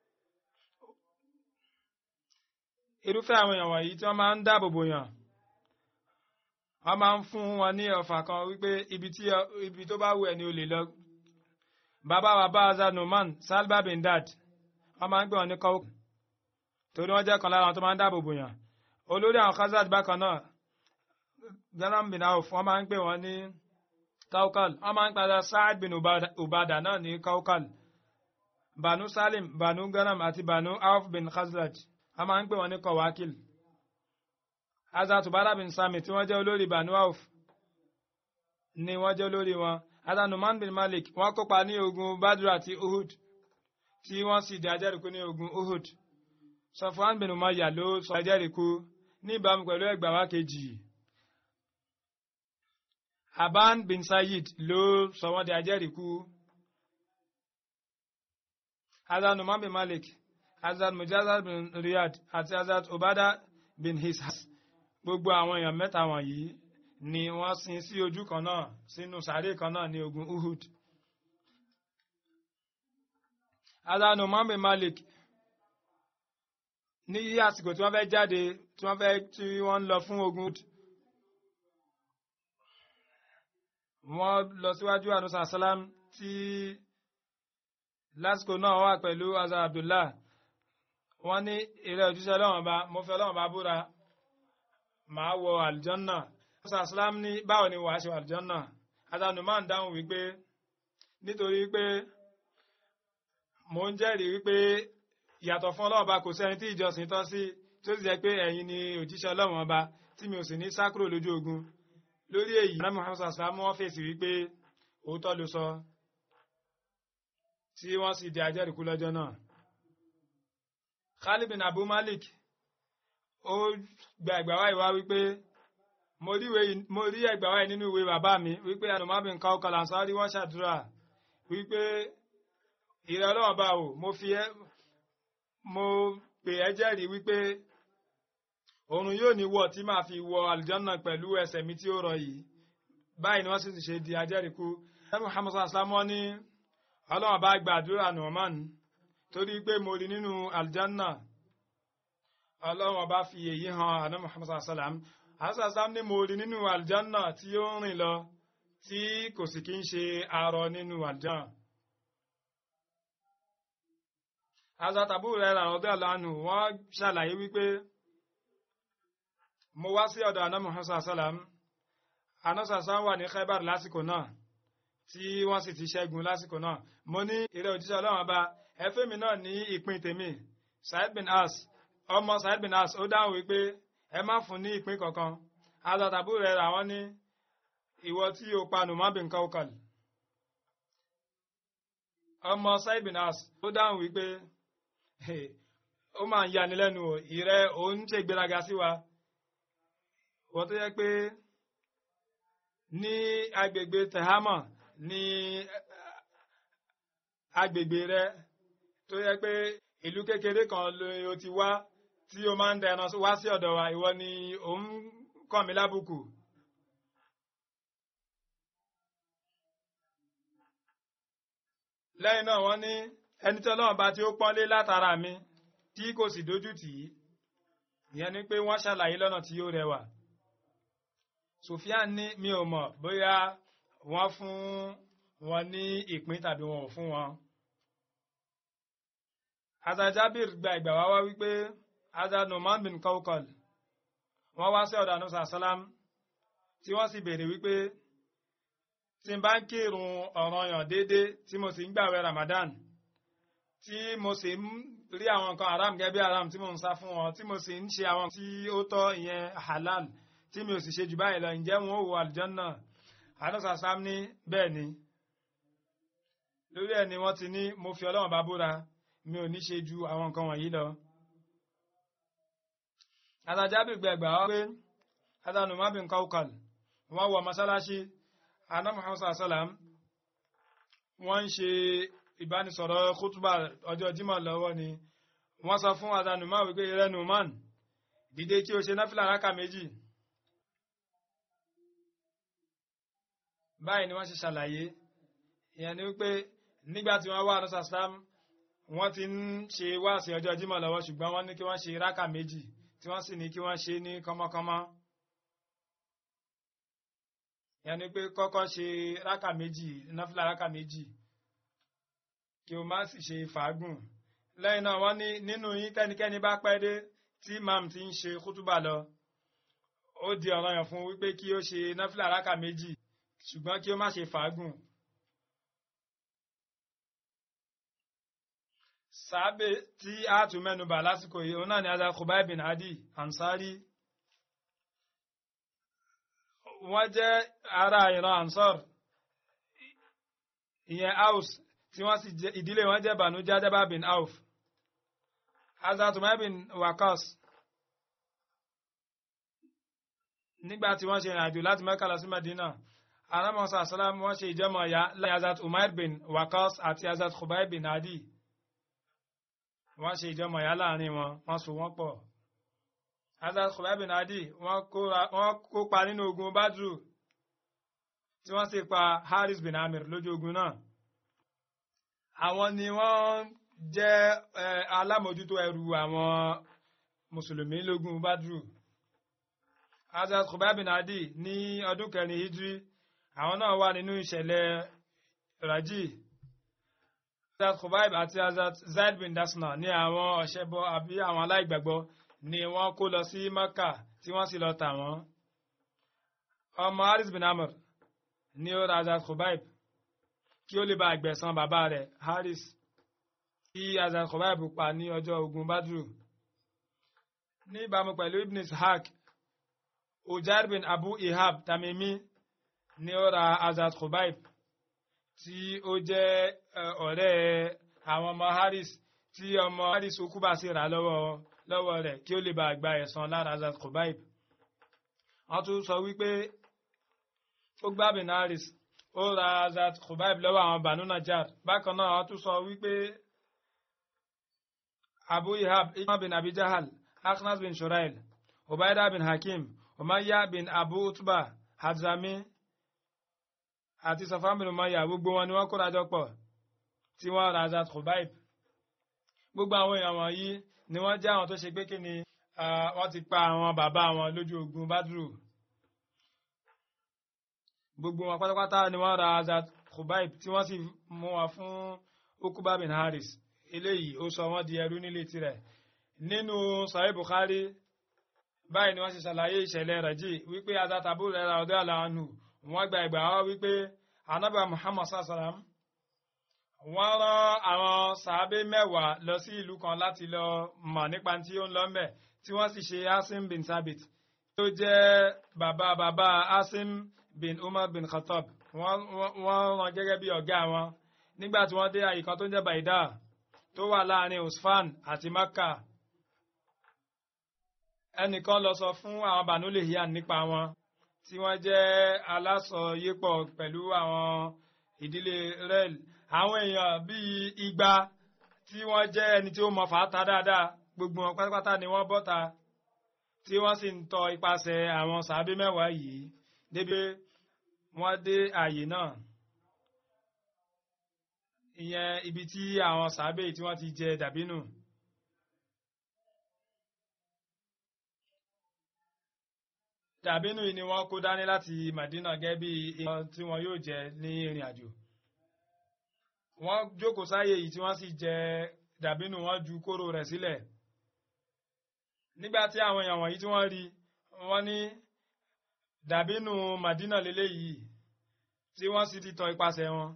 irúfẹ́ àwọn èèyàn wọ̀nyí tí wọ́n máa ń dáàbò bò yàn wọ́n máa ń fún wọn ní ọ̀fà kan wípé ibi tí ibi tó bá wù ẹ́ ni o lè lọ. bàbá bàbá azad numan salba bin dad wọ́n máa ń gbé wọn ní kọ́wọ́ torí wọ́n jẹ́ kan lára àwọn tó máa ń dáàbò bò yàn. olórí àwọn khazad bákan náà garam bin auf wọ́n máa ń gbé wọn ní kaukal wọ́n máa ń padà saad bin ubada, ubada náà ní kaukal banu salim banu garam àti banu auf bin khazraj a máa ń pè wọn ní kọwákìl azatubara bin sami tí wọ́n jẹ́ olórí banu auf ni wọ́n jẹ́ olórí wọn azanuman bin malik wọ́n kópa ní ogun badru àti uhud tí wọ́n sì di ajẹ́rìkú ní ogun uhud sọfwan bin umayya ló sọ ajẹ́rìkú ní ìbámu pẹ̀lú ẹgbàá wa kejì aban bin sayid ló sọ wọ́n di ajẹ́rìkú azanuman bin malik Hazrat Mujazar bin Riyad àti Hazrat Obada bin Hishas gbogbo àwọn èèyàn mẹ́ta wọ̀nyí ni wọ́n sin sí ojú kan náà sínú sàárè kan náà ní ogun Uhud. Hazrat Numan bin Malik ní yí àsìkò tí wọ́n fẹ́ jáde tí wọ́n fẹ́ tí wọ́n ń lọ fún ogun Uhud. Wọ́n lọ síwájú àdúsà sálám tí lásìkò náà wà pẹ̀lú Hazrat Abdullah wọ́n ní ìrẹ́ òjíṣẹ́ ọlọ́run ọba mo fẹ́ ọlọ́run ọba búra màá wọ àlùjọ́nà ọ̀sán islam ní báwo ni wàá ṣe wọ àlùjọ́nà adanu máa ń dáhùn wípé nítorí pé mò ń jẹ́rìí wípé ìyàtọ̀ fún ọlọ́run ọba kò sí ẹni tí ìjọsìn tọ́ sí tó sì jẹ́ pé ẹ̀yin ni òjíṣẹ́ ọlọ́run ọba tí mi ò sì ní sákúrò lójú ogun lórí èyí náà muhammed islam wọ́n fèsì wípé òótọ́ ló sọ tí wọ́n sì di ajẹ́rìíkú lọ́jọ́ náà. Khalid bin Abu Malik ó gba ẹgbà wáyé wá wípé mo rí ẹgbà wáyé nínú ìwé bàbá mi wípé Anumar bin Kawkal Ansari wọ́n ṣàdúrà wípé ìrẹ́ ọlọ́run bá wò mo fi ẹ́ mo pè ẹ́ jẹ́rìí wípé òrùn yóò ní wọ̀ tí màá fi wọ àlùjànnà pẹ̀lú ẹsẹ̀ mi tí ó rọ yìí báyìí ni wọ́n sì ṣe di ajẹ́rìíkú ẹ̀ Muhammad sallallahu alaihi ní ọlọ́run bá gbàdúrà Nu'man torí pé mo rí nínú aljanna ọlọ́run ọba fi èyí hàn àná muhammad sallam asalam ní mo rí nínú aljanna tí ó ń rìn lọ tí kò sì kí ń ṣe arọ nínú aljanna. azatabu rẹ̀ rà ọdún àlánù wọ́n ṣàlàyé wípé mo wá sí ọ̀dọ̀ àná muhammad sallam àná sallam wà ní khaibar lásìkò náà tí wọ́n sì ti ṣẹ́gun lásìkò náà mo ní ìrẹ́ òjíṣẹ́ ọlọ́run ọba ẹfẹ́ mi náà ní ìpín tèmi Said bin As ọmọ Said bin As ó dáhùn wípé ẹ má fún ní ìpín kankan azatabu rẹ rà wọ́n ní ìwọ tí o pa Numan bin Kawkal ọmọ saibinas ó dáhùn wípé ó máa ń yani lẹ́nu o ìrẹ́ òun ṣe gbéraga sí wa wọ́n tó yẹ pé ní agbègbè tehama ní agbègbè rẹ tó yẹ pé ìlú kékeré kan ló ti wá tí o máa ń da ẹran wá sí ọ̀dọ̀ wa ìwọ ni òun kàn mí lábùkù. lẹ́yìn náà wọ́n ní ẹni tí ọlọ́run bá tí ó pọ́nlé látara mi tí kò sì dójú tì í ìyẹn ni pé wọ́n ṣàlàyé lọ́nà tí ó rẹwà. Sufyan ní mi ò mọ̀ bóyá wọ́n fún wọn ní ìpín tàbí wọn ò fún wọn. Azajabir gba ìgbà wá wá wípé Azad Numan bin Kaukal wọ́n wá sí ọ̀dọ̀ Anusa Salam tí wọ́n sì béèrè wípé tí n bá ń kírun ọ̀ranyàn déédé tí mo sì ń gbàwẹ̀ Ramadan tí mo sì ń rí àwọn nǹkan haram gẹ́gẹ́ bí haram tí mo ń sá fún wọn tí mo sì ń ṣe àwọn tí ó tọ́ ìyẹn halal tí mi ò sì ṣe jù báyìí lọ ǹjẹ́ wọn ò wọ àlùjánnà Anusa Salam ní bẹ́ẹ̀ ni lórí ẹ̀ ni wọ́n ti ní mo fi Ọlọ́run bá búra mi ò ní ṣe ju àwọn nǹkan wọ̀nyí lọ. Àtàjábì gbẹ̀gbà wá pé Adanu Mabin Kaukal wọ́n wọ mọ́sálásí Anna Muhammad Sallam wọ́n ń ṣe ìbánisọ̀rọ̀ kútùbà ọjọ́ Jímọ̀ lọ́wọ́ ni wọ́n sọ fún Adanu Mabin wípé rẹ́nu man dìde kí o ṣe náfìlà rákà méjì. Báyìí ni wọ́n ṣe ṣàlàyé ìyẹn ni wípé nígbà tí wọ́n wá Anna Sallam wọ́n ti ń ṣe wáàsí ọjọ́ Jímọ̀ lọ́wọ́ ṣùgbọ́n wọ́n ní kí wọ́n ṣe rákà méjì tí wọ́n sì ní kí wọ́n ṣe ní kánmọ́kánmọ́. yẹn ni pé kọ́kọ́ ṣe rákà méjì náfìlà rákà méjì kí o má sì ṣe fàágùn. lẹ́yìn náà wọ́n ní nínú yín tẹ́nikẹ́ni bá pẹ́ dé tí mam ti ń ṣe kútúbà lọ ó di ọ̀ranyàn fún wípé kí ó ṣe náfìlà rákà méjì ṣùgbọ́n kí ó má ṣe fàágùn. sàábé tí a tún mẹ́nubà lásìkò yìí òun náà ni azar Khubay bin Adi Ansari wọ́n jẹ́ ará ìran Ansar ìyẹn Aus tí wọ́n sì jẹ́ ìdílé wọn jẹ́ Banu Jadaba bin Auf azar Khubay bin Wakas nígbà tí wọ́n ṣe ìrìn àjò láti Mẹ́kà lọ sí Medina aramọ́sá salam wọ́n ṣe ìjọmọ̀ ya lẹ́yìn azar Umair bin Wakas àti azar Khubay bin Adi wọ́n ṣe ìjọmọ̀ ìyá láàrin wọn wọ́n so wọ́n pọ̀. Hazrat Khubay bin Adi wọ́n kópa nínú ogun Badru tí wọ́n sì pa Haris bin Amir lójú ogun náà. Àwọn ni wọ́n jẹ́ alámòjútó ẹrù àwọn Mùsùlùmí lógun Badru. Hazrat Khubay bin Adi ní ọdún kẹrin Hijri àwọn náà wà nínú ìṣẹ̀lẹ̀ Raji Hazrat Khubayb àti Hazrat Zaid bin Dasna ní àwọn ọ̀ṣẹ́bọ àbí àwọn aláìgbàgbọ́ ni wọ́n kó lọ sí Mecca tí wọ́n sì lọ tà wọ́n. ọmọ Haris bin Amr ní ó ra Hazrat Khubayb kí ó lè bá àgbẹ̀san bàbá rẹ̀ Haris tí Hazrat Khubayb pa ní ọjọ́ ogun Badru. ní ìbámu pẹ̀lú Ibn Ishaq Ujair bin Abu Ihab Tamimi ní ó ra Hazrat Khubayb tí ó jẹ́ ọ̀rẹ́ àwọn ọmọ Haris tí ọmọ Haris okúbà sí rà lọ́wọ́ lọ́wọ́ rẹ̀ kí ó lè bá gba ẹ̀san lára Hazrat Khubayb. wọ́n tún sọ wípé ó gbá bin Haris ó ra Hazrat Khubayb lọ́wọ́ àwọn Banu Najjar bákan náà wọ́n tún sọ wípé Abu Ihab Imam bin Abi Jahal Akhnas bin Shurail Ubaida bin Hakim Umayya bin Abu Utba Hadzami àti sọfámìlì mọ́yà gbogbo wọn ni wọ́n kóra jọ pọ̀ tí wọ́n ra Hazrat Khubayb gbogbo àwọn èèyàn wọ̀nyí ni wọ́n jẹ́ àwọn tó ṣe pé kí ni wọ́n ti pa àwọn bàbá wọn lójú ogun Badru gbogbo wọn pátápátá ni wọ́n ra Hazrat Khubayb tí wọ́n sì mú wọn fún Ukuba bin Haris eléyìí ó sọ wọ́n di ẹrú nílé tirẹ̀ nínú Sahih Bukhari báyìí ni wọ́n ṣe ṣàlàyé ìṣẹ̀lẹ̀ rẹ̀ jì wípé Hazrat Abu Hurairah radiyallahu anhu wọ́n gba ìgbà wá wípé anábà muhammad sallam wọ́n rán àwọn sàábé mẹ́wàá lọ sí ìlú kan láti lọ mọ̀ nípa tí ó ń lọ mẹ́ tí wọ́n sì ṣe asim bin sabit tó jẹ́ bàbá bàbá asim bin umar bin khattab wọ́n rán gẹ́gẹ́ bí ọ̀gá wọn nígbà tí wọ́n dé àyè kan tó ń jẹ́ baida tó wà láàrin usfan àti makka ẹnìkan lọ sọ fún àwọn banu lehian nípa wọn tí wọ́n jẹ́ alásọyépọ̀ pẹ̀lú àwọn ìdílé rel àwọn èèyàn bíi igba tí wọ́n jẹ́ ẹni tí ó mọ fàáta dáadáa gbogbo wọn pátápátá ni wọ́n bọ́ta tí wọ́n sì ń tọ ipasẹ̀ àwọn sàábé mẹ́wàá yìí débi wọ́n dé ààyè náà ìyẹn ibi tí àwọn sàábé tí wọ́n ti jẹ dàbínù. dàbínù yìí ni wọ́n kó dání láti Madina gẹ́gẹ́ bí ìyẹn tí wọ́n yóò jẹ ní ìrìn àjò. wọ́n jókòó sáyè yìí tí wọ́n sì jẹ dàbínù wọ́n ju kóró rẹ̀ sílẹ̀. nígbà tí àwọn èèyàn wọ̀nyí tí wọ́n rí wọ́n ní dàbínù Madina lélẹ́yìí tí wọ́n sì ti tọ ipasẹ̀ wọn.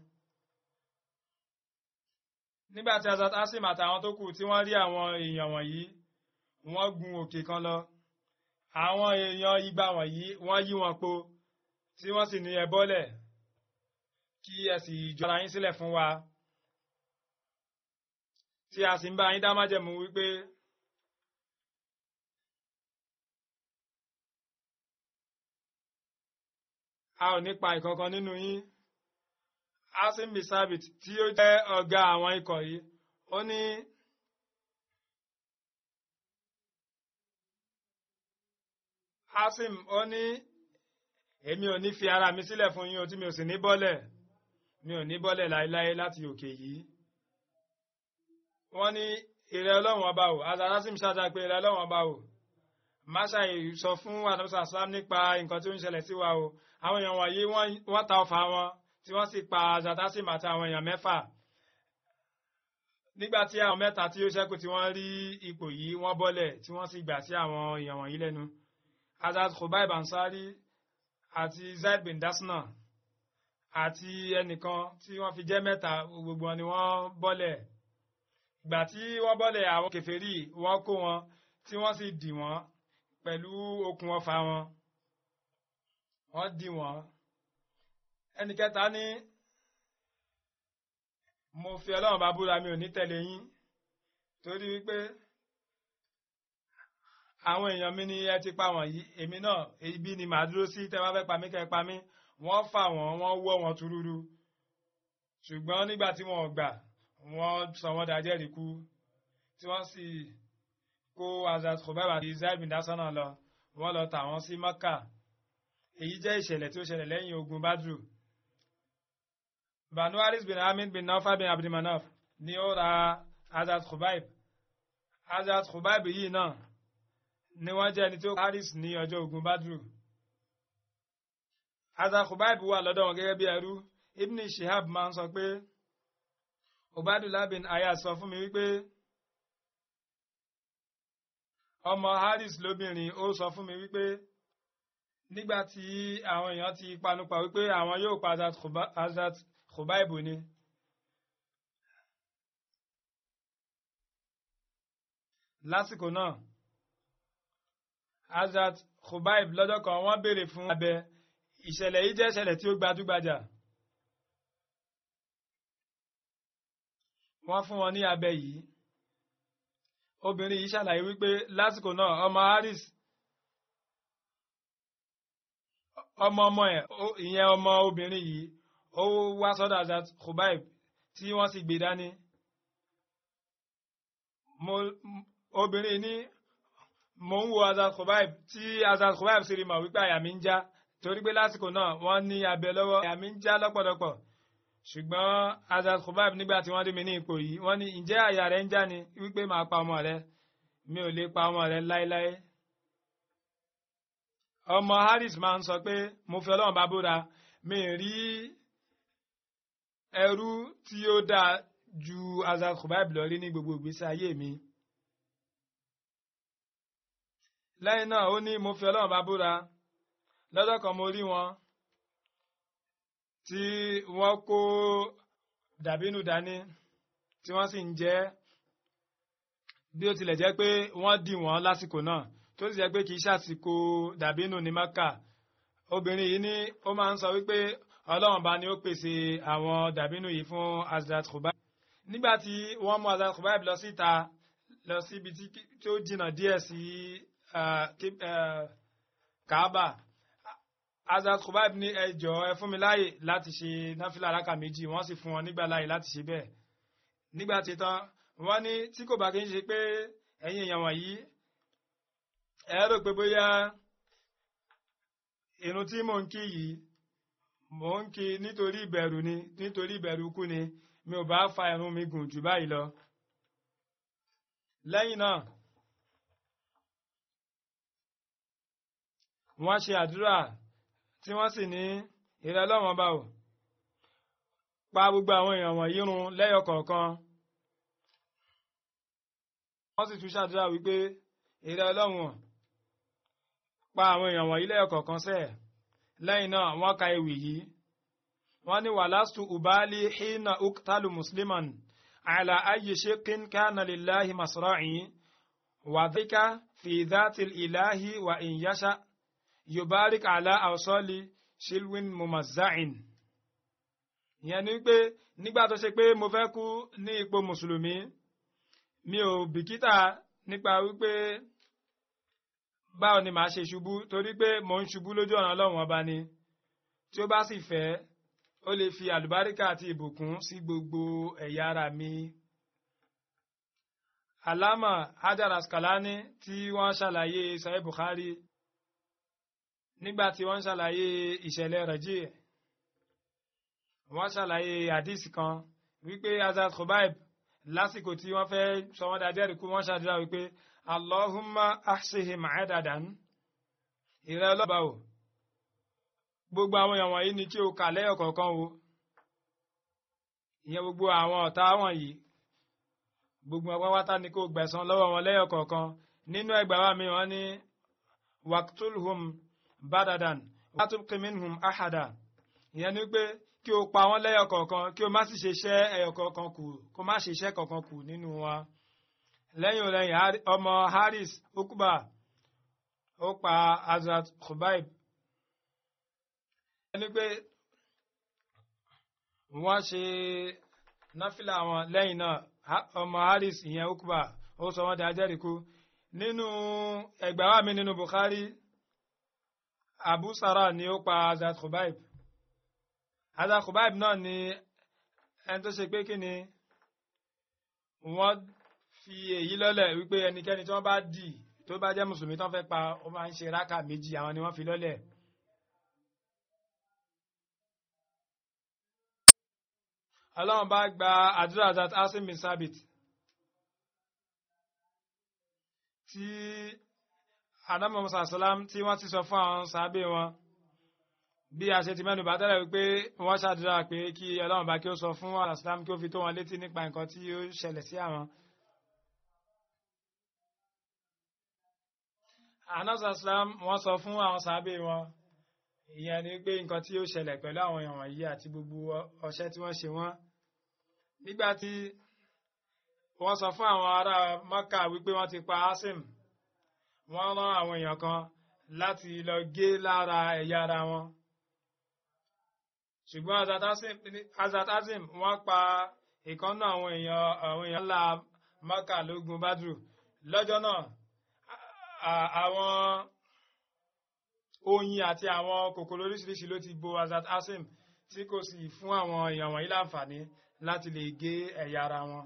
nígbà tí Hazrat Asim àtàwọn tó kù tí wọ́n rí àwọn èèyàn wọ̀nyí wọ́n gun òkè kan lọ àwọn èèyàn igba wọ̀nyí wọ́n yí wọn po tí wọ́n sì ní ẹ bọ́lẹ̀ kí ẹ sì jọra yín sílẹ̀ fún wa tí a sì ń bá yín dá májẹ̀mú wípé a ò ní pa ìkankan nínú yín asim bisabit tí ó jẹ́ ọ̀gá àwọn ikọ̀ yìí ó ní. Asim ó ní èmi ò ní fi ara mi sílẹ̀ fún yín o tí mi ò sì ní bọ́lẹ̀ mi ò ní bọ́lẹ̀ láéláé láti òkè yìí. Wọ́n ní ìrẹ́ ọlọ́run ọba o azara Asim ṣáájá pé ìrẹ́ ọlọ́run ọba o máṣá sọ fún àdàbọ̀sà Islam nípa nǹkan tí ó ń ṣẹlẹ̀ sí wa o àwọn èèyàn wọ̀nyí wọ́n ta ọfà wọn tí wọ́n sì pa azara Asim àti àwọn èèyàn mẹ́fà nígbà tí àwọn mẹ́ta tí ó ṣẹ́kù tí wọ́n rí ipò yìí wọ́n bọ́lẹ̀ tí wọ́n sì gbà sí àwọn èèyàn wọ̀nyí lẹ́nu. Hazrat Khubayb Ansari àti Zaid bin Dasna àti ẹnìkan tí wọ́n fi jẹ́ mẹ́ta gbogbo wọn ni wọ́n bọ́lẹ̀ ìgbà tí wọ́n bọ́lẹ̀ àwọn kèfèrí wọ́n kó wọn tí wọ́n sì dì wọ́n pẹ̀lú okùn ọfà wọn wọ́n dì wọ́n ẹnì kẹta ní mo fi Ọlọ́run bá búra mi ò ní tẹ̀lé yín torí wípé àwọn èèyàn mi ni ẹ ti pa wọ̀nyí èmi náà ibi ni màá dúró sí tẹ́ wá fẹ́ pa mí kẹ́ pa mí wọ́n fà wọ́n wọ́n wọ́ wọn túrúrú ṣùgbọ́n nígbà tí wọ́n gbà wọ́n sọ wọ́n dájẹ́rìí kú tí wọ́n sì kó Hazrat Khubayb àti Zaid bin Dasana lọ wọ́n lọ tà wọ́n sí Maka èyí jẹ́ ìṣẹ̀lẹ̀ tí ó ṣẹlẹ̀ lẹ́yìn ogun Badru Banu Haris bin Hamid bin Nawfal bin Abdulmanaf ni ó ra Hazrat Khubayb Hazrat Khubayb yìí náà ni wọ́n jẹ́ ẹni tí ó Haris ní ọjọ́ ogun Badru. Hazrat Khubayb wà lọ́dọ̀ wọn gẹ́gẹ́ bí ẹrú. Ibn Shihab máa ń sọ pé Ubadullah bin Ayas sọ fún mi wípé ọmọ Haris lóbìnrin ó sọ fún mi wípé nígbà tí àwọn èèyàn ti panupọ̀ wípé àwọn yóò pa Hazrat Khubayb ni. lásìkò náà Hazrat Khubayb lọ́jọ́ kan wọ́n béèrè fún abẹ ìṣẹ̀lẹ̀ yìí jẹ́ ìṣẹ̀lẹ̀ tí ó gbajúgbajà. Wọ́n fún wọn ní abẹ yìí. Obìnrin yìí ṣàlàyé wípé lásìkò náà ọmọ Haris ọmọ ọmọ ẹ̀ ìyẹn ọmọ obìnrin yìí ó wá sọ́dọ̀ Hazrat Khubayb tí wọ́n sì gbé dání. Obìnrin ní mo ń wo Hazrat Khubayb tí Hazrat Khubayb sì rí mọ̀ wípé àyà mi ń já torí pé lásìkò náà wọ́n ní abẹ lọ́wọ́ àyà mi ń já lọ́pọ̀lọpọ̀ ṣùgbọ́n Hazrat Khubayb nígbà tí wọ́n rí mi ní ipò yìí wọ́n ní ǹjẹ́ àyà rẹ̀ ń já ni wípé màá pa ọmọ rẹ̀ mi ò lè pa ọmọ rẹ̀ láéláé. ọmọ Haris máa ń sọ pé mo fi Ọlọ́run bá búra mi rí ẹrú tí ó dáa ju Hazrat Khubayb lọ rí ní gbogbo ìgbésí ayé mi. lẹ́yìn náà ó ní mo fi ọlọ́run bá búra lọ́jọ́ kan mo rí wọn tí wọ́n kó dàbínú dání tí wọ́n sì ń jẹ bí ó tilẹ̀ jẹ́ pé wọ́n dì wọ́n lásìkò náà tó sì jẹ́ pé kì í ṣàsìkò dàbínú ní Maka obìnrin yìí ní ó máa ń sọ wípé ọlọ́run bá ní ó pèsè àwọn dàbínú yìí fún Hazrat Khubayb nígbà tí wọ́n mú Hazrat Khubayb lọ síta lọ síbi tí ó jìnnà díẹ̀ sí Kaaba Hazrat Khubayb ní ẹ jọ̀ọ́ ẹ fún mi láàyè láti ṣe náfìlà rákà méjì wọ́n sì fún wọn nígbà láàyè láti ṣe bẹ́ẹ̀ nígbà tí tán wọ́n ní tí kò bá kí n ṣe pé ẹ̀yin èèyàn wọ̀nyí ẹ rò pé bóyá irun tí mò ń kí yìí mò ń kí nítorí ìbẹ̀rù ni nítorí ìbẹ̀rù kú ni mi ò bá fa irun mi gùn jù báyìí lọ. lẹ́yìn náà wọ́n ṣe àdúrà tí wọ́n sì ní ìrẹ́ lọ́wọ́n bá ò pa gbogbo àwọn èèyàn wọ̀nyí run lẹ́yọ kọ̀ọ̀kan. wọ́n sì tún ṣàdúrà wípé ìrẹ́ ọlọ́wọ̀n pa àwọn èèyàn wọ̀nyí lẹ́yọ kọ̀ọ̀kan sẹ́ẹ̀ lẹ́yìn náà wọ́n ka ewì yìí wọ́n ní wàlásù ubali hina uktalu musliman ala ayi shekin kana lillahi masra'i wa dhika fi dhati ilahi wa in yasha yubarik ala awsali shilwin mumazza'in ìyẹn ni pé nígbà tó ṣe pé mo fẹ́ kú ní ipò mùsùlùmí mi ò bìkítà nípa wípé báwo ni màá ṣe ṣubú torí pé mò ń ṣubú lójú ọ̀nà ọlọ́run ọba ni tí ó bá sì fẹ́ ó lè fi àlùbáríkà àti ìbùkún sí gbogbo ẹ̀yà ara mi. Alama Hajar Askalani tí wọ́n ṣàlàyé Sahih Bukhari nígbà tí wọ́n ṣàlàyé ìṣẹ̀lẹ̀ Raji wọ́n ṣàlàyé hadith kan wípé Hazrat Khubayb lásìkò tí wọ́n fẹ́ sọ wọ́n dájẹ́rìí kú wọ́n ṣàdúrà wípé Allahumma ahsihim adadan ìrẹ́ ọlọ́ba o gbogbo àwọn èèyàn wọ̀nyí ni kí o kà lẹ́yọ̀ kọ̀ọ̀kan o ìyẹn gbogbo àwọn ọ̀tá wọ̀nyí gbogbo ọgbọ́n wátá ni kò gbẹ̀san lọ́wọ́ wọn lẹ́yọ̀ kọ̀ọ̀kan nínú ẹgbàá wa mi wọ́n ní waqtulhum badadan watubqi minhum ahada ìyẹn ni pé kí o pa wọ́n lẹ́yọ̀ kọ̀ọ̀kan kí o má sì ṣe iṣẹ́ ẹyọ kọ̀ọ̀kan kù kó má ṣe iṣẹ́ kọ̀ọ̀kan kù nínú wọn lẹ́yìn òlẹ́yìn ọmọ Haris okuba ó pa Hazrat Khubayb ẹni pé wọ́n ṣe náfìlà wọn lẹ́yìn náà ọmọ Haris ìyẹn okuba ó sọ wọ́n di ajẹ́rìíkú nínú ẹgbàá wa mi nínú Bukhari Abu Sara ni ó pa Hazrat Khubayb Hazrat Khubayb náà ni ẹni tó ṣe pé kí ni wọ́n fi èyí lọ́lẹ̀ wípé ẹnikẹ́ni tí wọ́n bá dì tó bá jẹ́ mùsùlùmí tó ń fẹ́ pa ó máa ń ṣe rákà méjì àwọn ni wọ́n fi lọ́lẹ̀. ọlọ́run bá gba àdúrà Hazrat Asim bin Sabit tí anamu musa salam tí wọ́n ti sọ fún àwọn sábẹ́ wọn bí a ṣe ti mẹ́nu bá tẹ́lẹ̀ wípé wọ́n ṣàdúrà pé kí ọlọ́run bá kí ó sọ fún alaslam kí ó fi tó wọn létí nípa nǹkan tí ó ṣẹlẹ̀ sí àwọn. anamu salam wọ́n sọ fún àwọn sábẹ́ wọn ìyẹn ni pé nǹkan tí ó ṣẹlẹ̀ pẹ̀lú àwọn èèyàn wọ̀nyí àti gbogbo ọṣẹ́ tí wọ́n ṣe wọ́n nígbà tí wọ́n sọ fún àwọn ará Mọ́kà wípé wọ́n ti pa Asim wọ́n rán àwọn èèyàn kan láti lọ gé lára ẹ̀yà ara wọn ṣùgbọ́n Hazrat Asim wọ́n pa ìkànnà àwọn èèyàn àwọn èèyàn ńlá Mọ́kà lógun Badru lọ́jọ́ náà àwọn oyin àti àwọn kòkòrò oríṣiríṣi ló ti bo Hazrat Asim tí kò sì fún àwọn èèyàn wọ̀nyí láǹfààní láti lè gé ẹ̀yà ara wọn.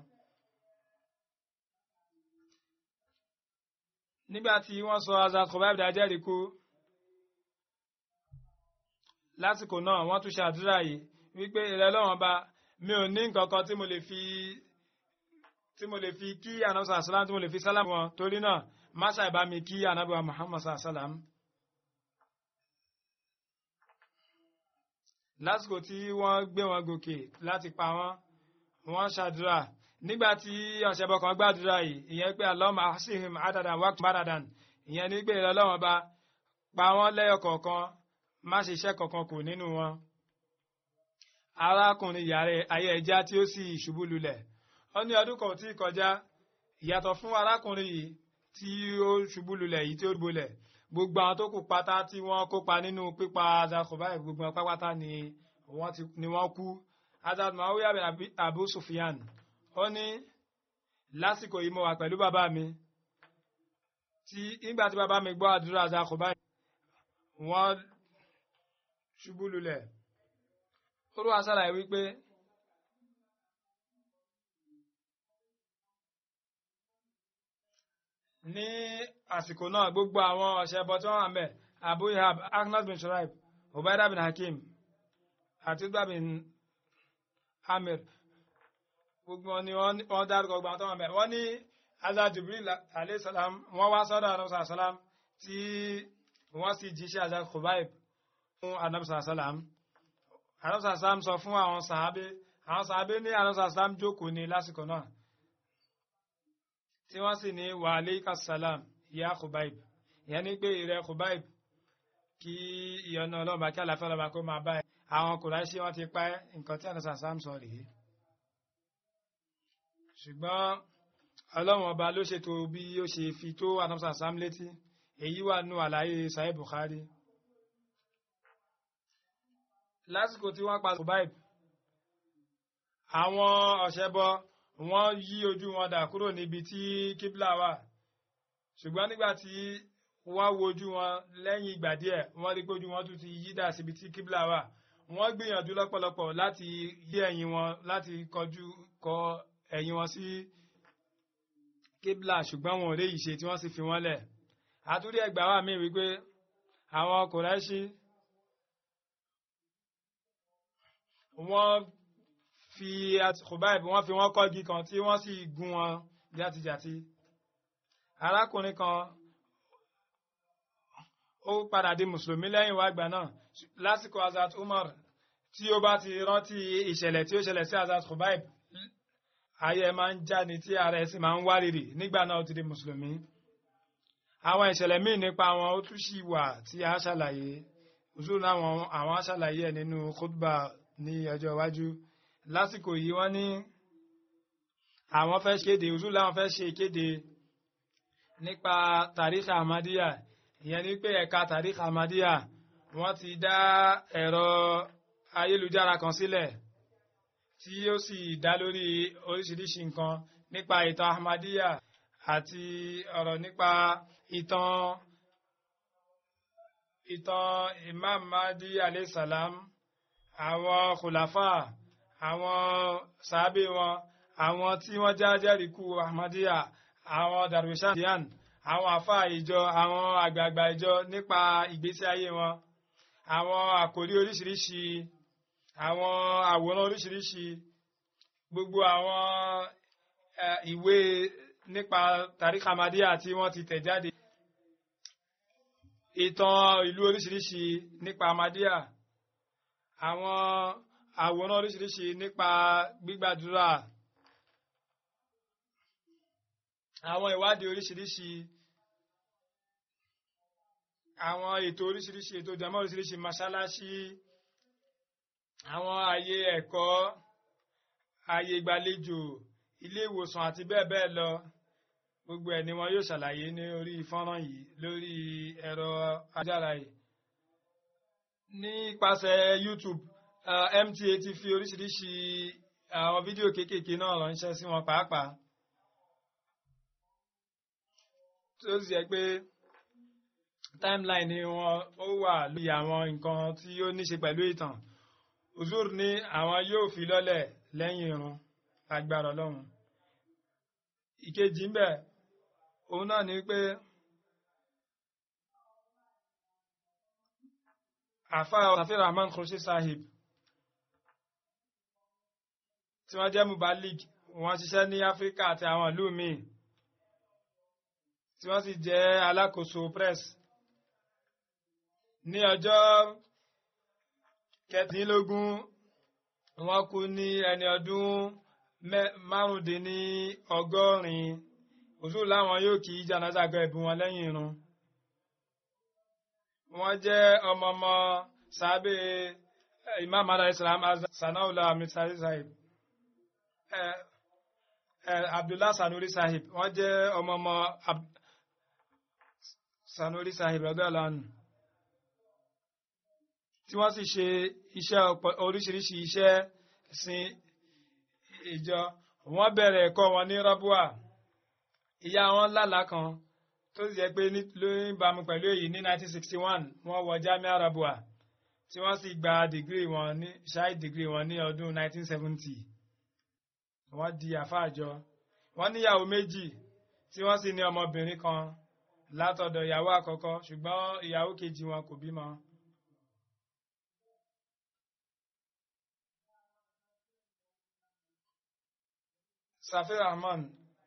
nígbà tí wọ́n sọ Hazrat Khubayb dájẹ́rìí kú lásìkò náà wọ́n tún ṣe àdúrà yìí wípé ìrẹ́ lọ́wọ́n bá mi ò ní nǹkan kan tí mo lè fi tí mo lè fi kí anabi sàlám tí mo lè fi sálàmù wọn torí náà má ṣàìbá mi kí anabi wa Muhammad sàlám. lásìkò tí wọ́n gbé wọn gòkè láti pa wọ́n wọ́n ṣàdúrà nígbà tí ọ̀sẹ̀bọ̀ kan gbàdúrà yìí ìyẹn pé Allahumma ahsihim adadan waqt baradan ìyẹn ní pé Ọlọ́run bá pa wọ́n lẹ́yọ kọ̀ọ̀kan má ṣe iṣẹ́ kankan kù nínú wọn. arákùnrin yàrá ayé ẹja tí ó sì ṣubú lulẹ̀ ó ní ọdún kan tí kọjá ìyàtọ̀ fún arákùnrin yìí tí ó ṣubú lulẹ̀ yìí tí ó gbolẹ̀ gbogbo àwọn tó kù pátá tí wọ́n kópa nínú pípa Hazrat Khubayb gbogbo wọn pátápátá ni wọ́n ti ni wọ́n kú Hazrat Muawiya bin Abi- Abu Sufyan ó ní lásìkò yìí mo wà pẹ̀lú bàbá mi tí nígbà tí bàbá mi gbọ́ àdúrà àzàkọ̀ báyìí wọ́n ṣubú lulẹ̀ olúwa ṣàlàyé wípé ní àsìkò náà gbogbo àwọn ọ̀ṣẹ́bọ tí wọ́n wà mẹ́ abu ihab agnes bin shuraib ubaida bin hakim àti udba bin amir gbogbo wọn ni wọ́n wọ́n dárúkọ gbogbo àwọn tó wà mẹ́ wọ́n ní azad jibril alayhi salam wọ́n wá sọ́dọ̀ anabi salam tí wọ́n sì jíṣẹ́ azad khubaib fún anabi salam anabi salam sọ fún àwọn sàábé àwọn sàábé ní anabi salam jókòó ní lásìkò náà tí wọ́n sì ní wa alayka salam ya khubaib ìyẹn ní pé ìrẹ khubaib kí ìyọnu ọlọ́ba kí àlàáfíà ọlọ́ba kó máa bá ẹ àwọn kùráìṣì wọn ti pa ẹ́ nǹkan tí anabi salam sọ rèé ṣùgbọ́n ọlọ́run ọba ló ṣètò bí ó ṣe fi tó anabi salam létí èyí wà nù àlàyé sahih bukhari lásìkò tí wọ́n pa Khubayb àwọn ọ̀ṣẹ́bọ wọ́n yí ojú wọn dà kúrò níbi tí kíbla wà ṣùgbọ́n nígbà tí wọ́n wo ojú wọn lẹ́yìn ìgbà díẹ̀ wọ́n rí pé ojú wọn tún ti yí dà síbi tí kíbla wà wọ́n gbìyànjú lọ́pọ̀lọpọ̀ láti yí ẹ̀yìn wọn láti kọjú kọ ẹ̀yìn wọn sí kíbla ṣùgbọ́n wọn ò rí ìṣe tí wọ́n sì fi wọ́n lẹ̀ àtúndì ẹgbàá wà míì wípé àwọn Kùráìṣì wọ́n fi Khubayb wọ́n fi wọ́n kọ́gi kan tí wọ́n sì gún wọn játijàti arákùnrin kan ó padà di mùsùlùmí lẹ́yìn wá gbà náà lásìkò Hazrat Umar tí ó bá ti rántí ìṣẹ̀lẹ̀ tí ó ṣẹlẹ̀ sí Hazrat Khubayb ayé máa ń já ni tí ara ẹ̀ sì máa ń wárìrì nígbà náà ó ti di mùsùlùmí àwọn ìṣẹ̀lẹ̀ míì nípa wọn ó tún sì wà tí a ṣàlàyé òṣùlù àwọn àwọn ṣàlàyé ẹ̀ nínú khutba ní ọjọ́ iwájú lásìkò yìí wọ́n ní àwọn fẹ́ kéde òṣùlù làwọn fẹ́ ṣe ìkéde nípa tàríkà ahmadiyya ìyẹn ní pé ẹ̀ka tàríkà ahmadiyya wọ́n ti dá ẹ̀rọ ayélujára kan sílẹ̀ tí ó sì dá lórí oríṣiríṣi nǹkan nípa ìtàn ahmadiyya àti ọ̀rọ̀ nípa ìtàn ìtàn imam mahdi alayhi salam àwọn khulafa àwọn sàábé wọn àwọn tí wọ́n já jẹ́rìíkú ahmadiyya àwọn darwishan àwọn àfáà ìjọ àwọn àgbààgbà ìjọ nípa ìgbésí ayé wọn àwọn àkòrí oríṣiríṣi àwọn àwòrán oríṣiríṣi gbogbo àwọn ìwé nípa tàríkà Ahmadiyya tí wọ́n ti tẹ̀ jáde ìtàn ìlú oríṣiríṣi nípa Ahmadiyya àwọn àwòrán oríṣiríṣi nípa gbígbàdúrà àwọn ìwádìí oríṣiríṣi àwọn ètò oríṣiríṣi ètò ìjọmọ́ oríṣiríṣi mọ́ṣáláṣí àwọn ààyè ẹ̀kọ́ ààyè ìgbàlejò ilé ìwòsàn àti bẹ́ẹ̀ bẹ́ẹ̀ lọ gbogbo ẹ̀ ni wọn yóò ṣàlàyé ní orí fọ́nrán yìí lórí ẹ̀rọ ajára yìí nípasẹ̀ YouTube uh, MTA ti fi oríṣiríṣi àwọn fídíò kéékèèké náà ránṣẹ́ sí wọn pàápàá tó sì jẹ́ pé timeline ni wọn ó wà lórí àwọn nǹkan tí ó ní ṣe pẹ̀lú ìtàn uzur ní àwọn yóò fi lọ́lẹ̀ lẹ́yìn irun agbára ọlọ́run ìkejì ń bẹ òun náà ni pé àfa Safir Rahman Khurshi Sahib tí wọ́n jẹ́ mubalik wọ́n ṣiṣẹ́ ní Áfíríkà àti àwọn ìlú míì tí wọ́n sì jẹ́ alákòóso press ní ọjọ́ kẹtàdínlógún wọ́n kú ní ẹni ọdún márùndínní ọgọ́rin òṣù láwọn yóò kí janaza gọ ẹ̀bùn wọn lẹ́yìn irun wọ́n jẹ́ ọmọọmọ sábẹ́ imam adá islam sanaula misari sahib abdullah sanuri sahib wọ́n jẹ́ ọmọọmọ sanuri sahib ọdọ́ ọlọ́run tí wọ́n sì ṣe iṣẹ́ ọ̀pọ̀- oríṣiríṣi iṣẹ́ sin ìjọ wọ́n bẹ̀rẹ̀ ẹ̀kọ́ wọn ní rọ́bùà ìyá wọn lálàá kan tó sì jẹ́ pé ní- ló ń bámu pẹ̀lú èyí ní 1961 wọ́n wọ jamia rọ́bùà tí wọ́n sì gba dìgírì wọn ní ṣáì dìgírì wọn ní ọdún 1970 wọ́n di àfáàjọ wọ́n níyàwó méjì tí wọ́n sì ní ọmọbìnrin kan látọ̀dọ̀ ìyàwó àkọ́kọ́ ṣùgbọ́n ìyàwó kejì wọn kò bímọ. Safir Rahman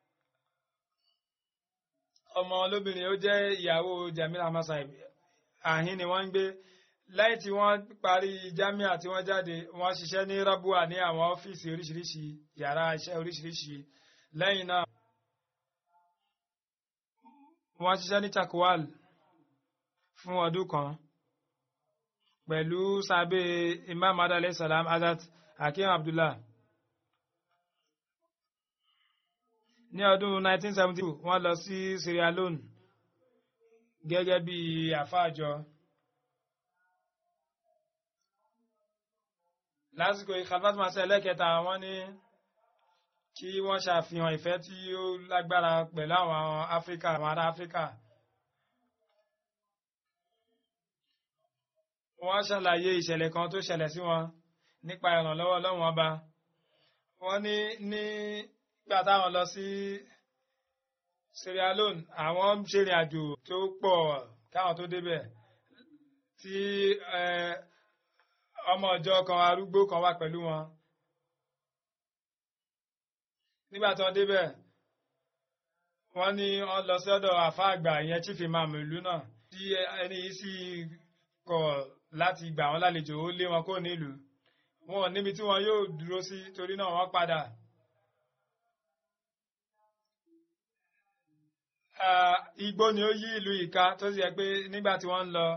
ọmọ olóbìnrin ó jẹ́ ìyàwó Jamil Hamasaib àhín ni wọ́n ń gbé lẹ́yìn tí wọ́n parí jamia tí wọ́n jáde wọ́n ṣiṣẹ́ ní rabua ní àwọn ọ́fíìsì oríṣiríṣi yàrá iṣẹ́ oríṣiríṣi lẹ́yìn náà wọ́n ṣiṣẹ́ ní chakwal fún ọdún kan pẹ̀lú sábẹ́ imam adalẹ salam azat hakim abdullah ní ọdún 1972 wọ́n lọ sí Sierra Leone gẹ́gẹ́ bí àfáàjọ lásìkò ìkàlfàtí máa ṣe ẹlẹ́kẹta wọ́n ní kí wọ́n ṣàfihàn ìfẹ́ tí ó lágbára pẹ̀lú àwọn Áfíríkà àwọn ará Áfíríkà wọ́n ṣàlàyé ìṣẹ̀lẹ̀ kan tó ṣẹlẹ̀ sí wọn nípa ìrànlọ́wọ́ Ọlọ́run ọba wọ́n ní nígbà táwọn lọ sí Sierra Leone àwọn ń ṣèrìn àjò tó pọ̀ káwọn tó débẹ̀ tí ọmọ ọjọ́ kan arúgbó kan wà pẹ̀lú wọn nígbà tí wọ́n débẹ̀ wọ́n ní wọ́n lọ sí ọ̀dọ̀ àfa àgbà ìyẹn chief imam ìlú náà tí ẹni yìí sì kọ̀ láti gbà wọ́n lálejò ó lé wọn kó nílùú wọn ò níbi tí wọn yóò dúró sí torí náà wọ́n padà. igbó ni ó yí ìlú ìka tó sì yẹ pé nígbà tí wọ́n ń lọ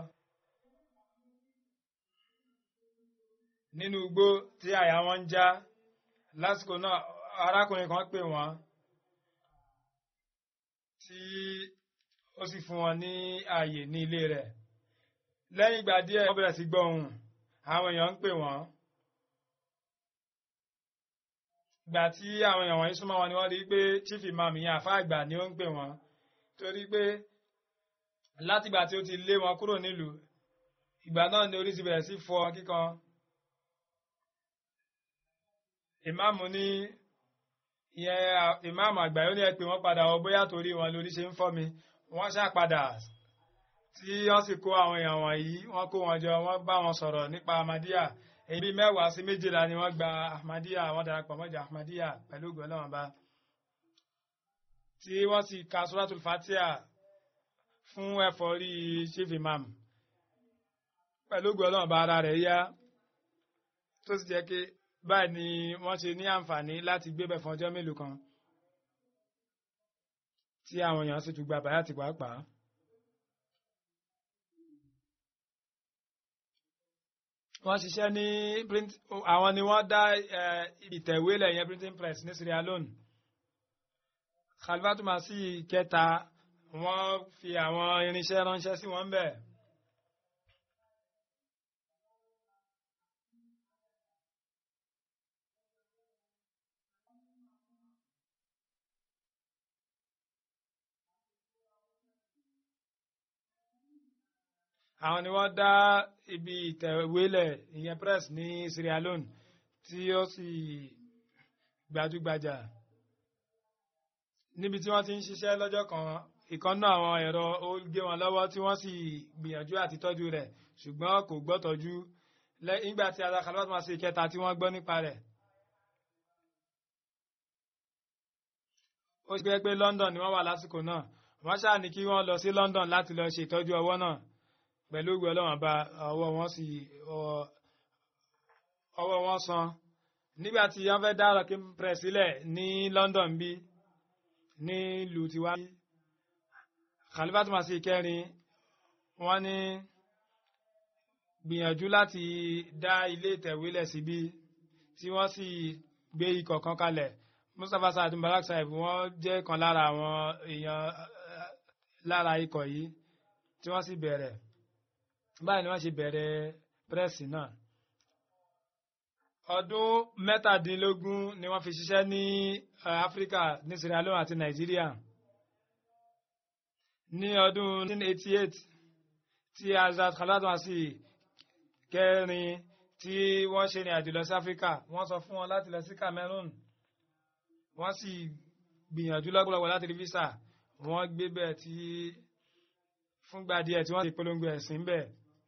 nínú igbó tí àyà wọn ń já lásìkò náà arákùnrin kan pè wọ́n tí ó sì fún wọn ní ààyè ní ilé rẹ̀ lẹ́yìn ìgbà díẹ̀ wọ́n bẹ̀rẹ̀ sí gbọ́ ohùn àwọn èèyàn ń pè wọ́n ìgbà tí àwọn èèyàn wọ̀nyí súnmọ́ wọn ni wọ́n rí pé chief imam yẹn àfa àgbà ni ó ń pè wọ́n torí pé látìgbà tí ó ti lé wọn kúrò nílùú ìgbà náà ni orí ti bẹ̀rẹ̀ sí fọ́ kíkan ìmáàmù ní ìyẹn ìmáàmù àgbà yóò ní ẹ pé wọ́n padà ọ bóyá torí wọn lórí ṣe ń fọ́ mi wọ́n ṣá padà tí wọ́n sì kó àwọn èèyàn wọ̀nyí wọ́n kó wọn jọ wọ́n bá wọn sọ̀rọ̀ nípa Ahmadiyya èyí bí mẹ́wàá sí méjìlá ni wọ́n gba Ahmadiyya wọ́n darapọ̀ mọ́jà Ahmadiyya pẹ̀lú ògùn ọlọ́wọ́n bá tí wọ́n sì ka Suratul Fatiha fún ẹ̀fọ́rí chief imam pẹ̀lú ògùn ọlọ́wọ́n bá ara rẹ̀ yá tó sì jẹ́ pé báyìí ni wọ́n ṣe ní àǹfààní láti gbébẹ̀ fún ọjọ́ mélòó kan tí àwọn èèyàn sì tún gba bàyà ti pàápàá. wọ́n ṣiṣẹ́ ní print àwọn ni wọ́n dá ìtẹ̀wélẹ̀ yẹn printing press ní Sierra Leone. Khalifatu Masih kẹta wọ́n fi àwọn irinṣẹ́ ránṣẹ́ sí wọn bẹ́ẹ̀. àwọn ni wọ́n dá ibi ìtẹ̀wélẹ̀ ìyẹn press ní Sierra Leone tí ó sì gbajúgbajà níbi tí wọ́n ti ń ṣiṣẹ́ lọ́jọ́ kan ìkànnà àwọn ẹ̀rọ ó gé wọn lọ́wọ́ tí wọ́n sì gbìyànjú àti tọ́jú rẹ̀ ṣùgbọ́n kò gbọ́ tọ́jú nígbà tí Khalifatu Masih kẹta tí wọ́n gbọ́ nípa rẹ̀. ó ṣe pé London ni wọ́n wà lásìkò náà wọ́n ṣáà ní kí wọ́n lọ sí London láti lọ ṣe ìtọ́jú ọwọ́ náà pẹ̀lú ìwé ọlọ́wọ́n bá ọwọ́ wọn sì ọwọ́ wọn san nígbà tí wọ́n fẹ́ dá Rocking Press sílẹ̀ ní London bí ní ìlú tiwa Khalifatu Masih kẹrin wọ́n ní gbìyànjú láti dá ilé ìtẹ̀wélẹ̀ síbí tí wọ́n sì gbé ikọ̀ kan kalẹ̀ Mustapha Saad Mubarak Saib wọ́n jẹ́ kan lára àwọn èèyàn lára ikọ̀ yìí tí wọ́n sì bẹ̀rẹ̀ báyìí ni wọ́n ṣe bẹ̀rẹ̀ pírẹ́sì náà ọdún mẹ́tàdínlógún ni wọ́n fi ṣiṣẹ́ ní áfíríkà ní sierra leone àti nàìjíríà ní ọdún 1988 tí azad khalad wasi kẹrin tí wọ́n ṣe ìrìn àjò lọ sí áfíríkà wọ́n sọ fún wọn láti lọ sí cameroon wọ́n sì gbìyànjú lọ́pọ̀lọpọ̀ láti rí visa wọ́n gbé bẹ́ẹ̀ tí fúngbà díẹ̀ tí wọ́n ti polongo ẹ̀sìn bẹ́ẹ̀.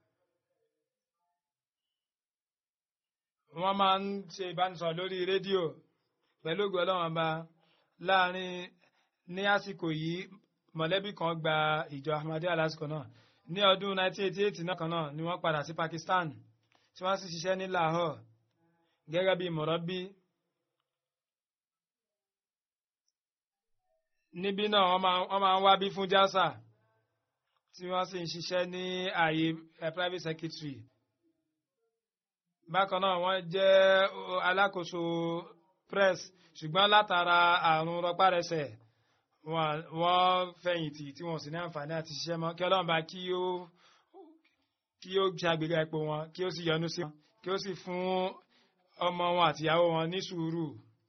wọ́n máa ń ṣe ìbánisọ̀rọ̀ lórí rédíò pẹ̀lú ògùn ọlọ́run ọba láàrin ní àsìkò yìí mọ̀lẹ́bí kan gba ìjọ ahmadiyya lásìkò náà ní ọdún 1988 náà kan náà ni wọ́n padà sí Pakistan tí wọ́n sì ṣiṣẹ́ ní Lahore gẹ́gẹ́ bí mọ̀rọ́bí níbí náà wọ́n máa ń wá bí fún jásà tí wọ́n sì ń ṣiṣẹ́ ní ààyè private secretary bákan náà wọ́n jẹ́ alákòóso press ṣùgbọ́n látara àrùn rọpárẹsẹ̀ wọ́n fẹ̀yìntì tí wọ́n sì ní àǹfààní àti ṣiṣẹ́ mọ́ kí ọlọ́run bá kí ó kí ó ṣe àgbéga ipò wọn kí ó sì yọ́nú sí wọn kí ó sì fún ọmọ wọn àtìyàwó wọn ní sùúrù.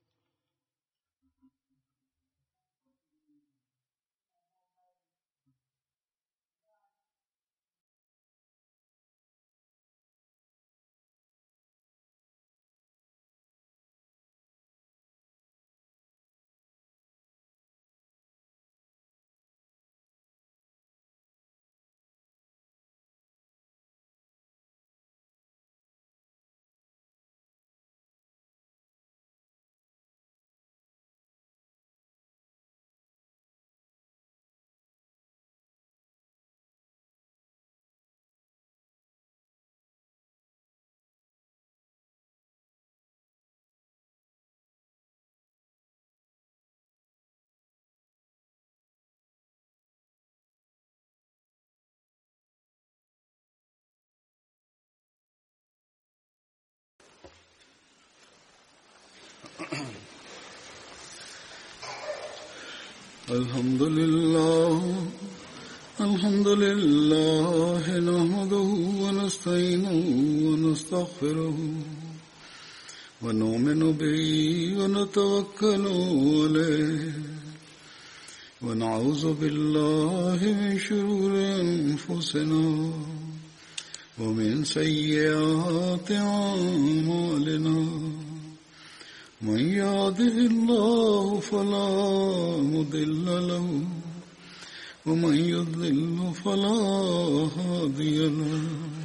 الحمد لله الحمد لله نحمده ونستعينه ونستغفره ونؤمن به ونتوكل عليه ونعوذ بالله من شرور أنفسنا ومن سيئات أعمالنا من يهده الله فلا مضل له ومن يضلل فلا هادي له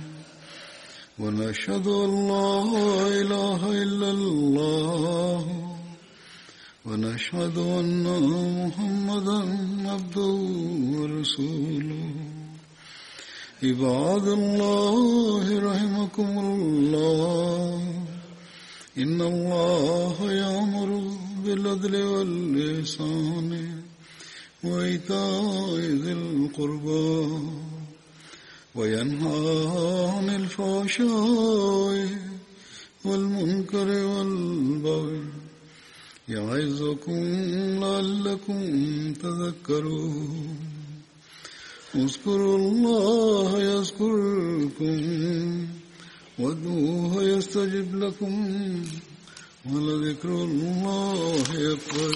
ونشهد ان لا اله الا الله ونشهد ان محمدا عبده ورسوله عباد الله رحمكم الله إن الله يأمر بالعدل واللسان وإيتاء ذي القربى وينهى عن الفحشاء والمنكر والبغي يعظكم لعلكم تذكرون اذكروا الله يذكركم وادعوه يستجب لكم ولذكر الله أكبر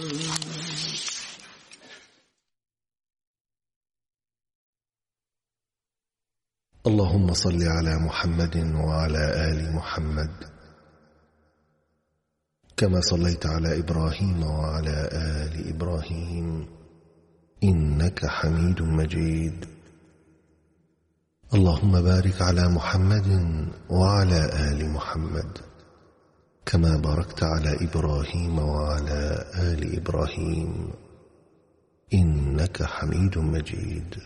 اللهم صل على محمد وعلى آل محمد كما صليت على إبراهيم وعلى آل إبراهيم إنك حميد مجيد اللهم بارك على محمد وعلى آل محمد كما باركت على إبراهيم وعلى آل إبراهيم إنك حميد مجيد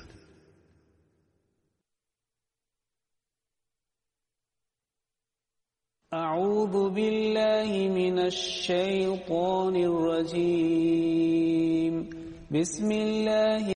أعوذ بالله من الشيطان الرجيم بسم الله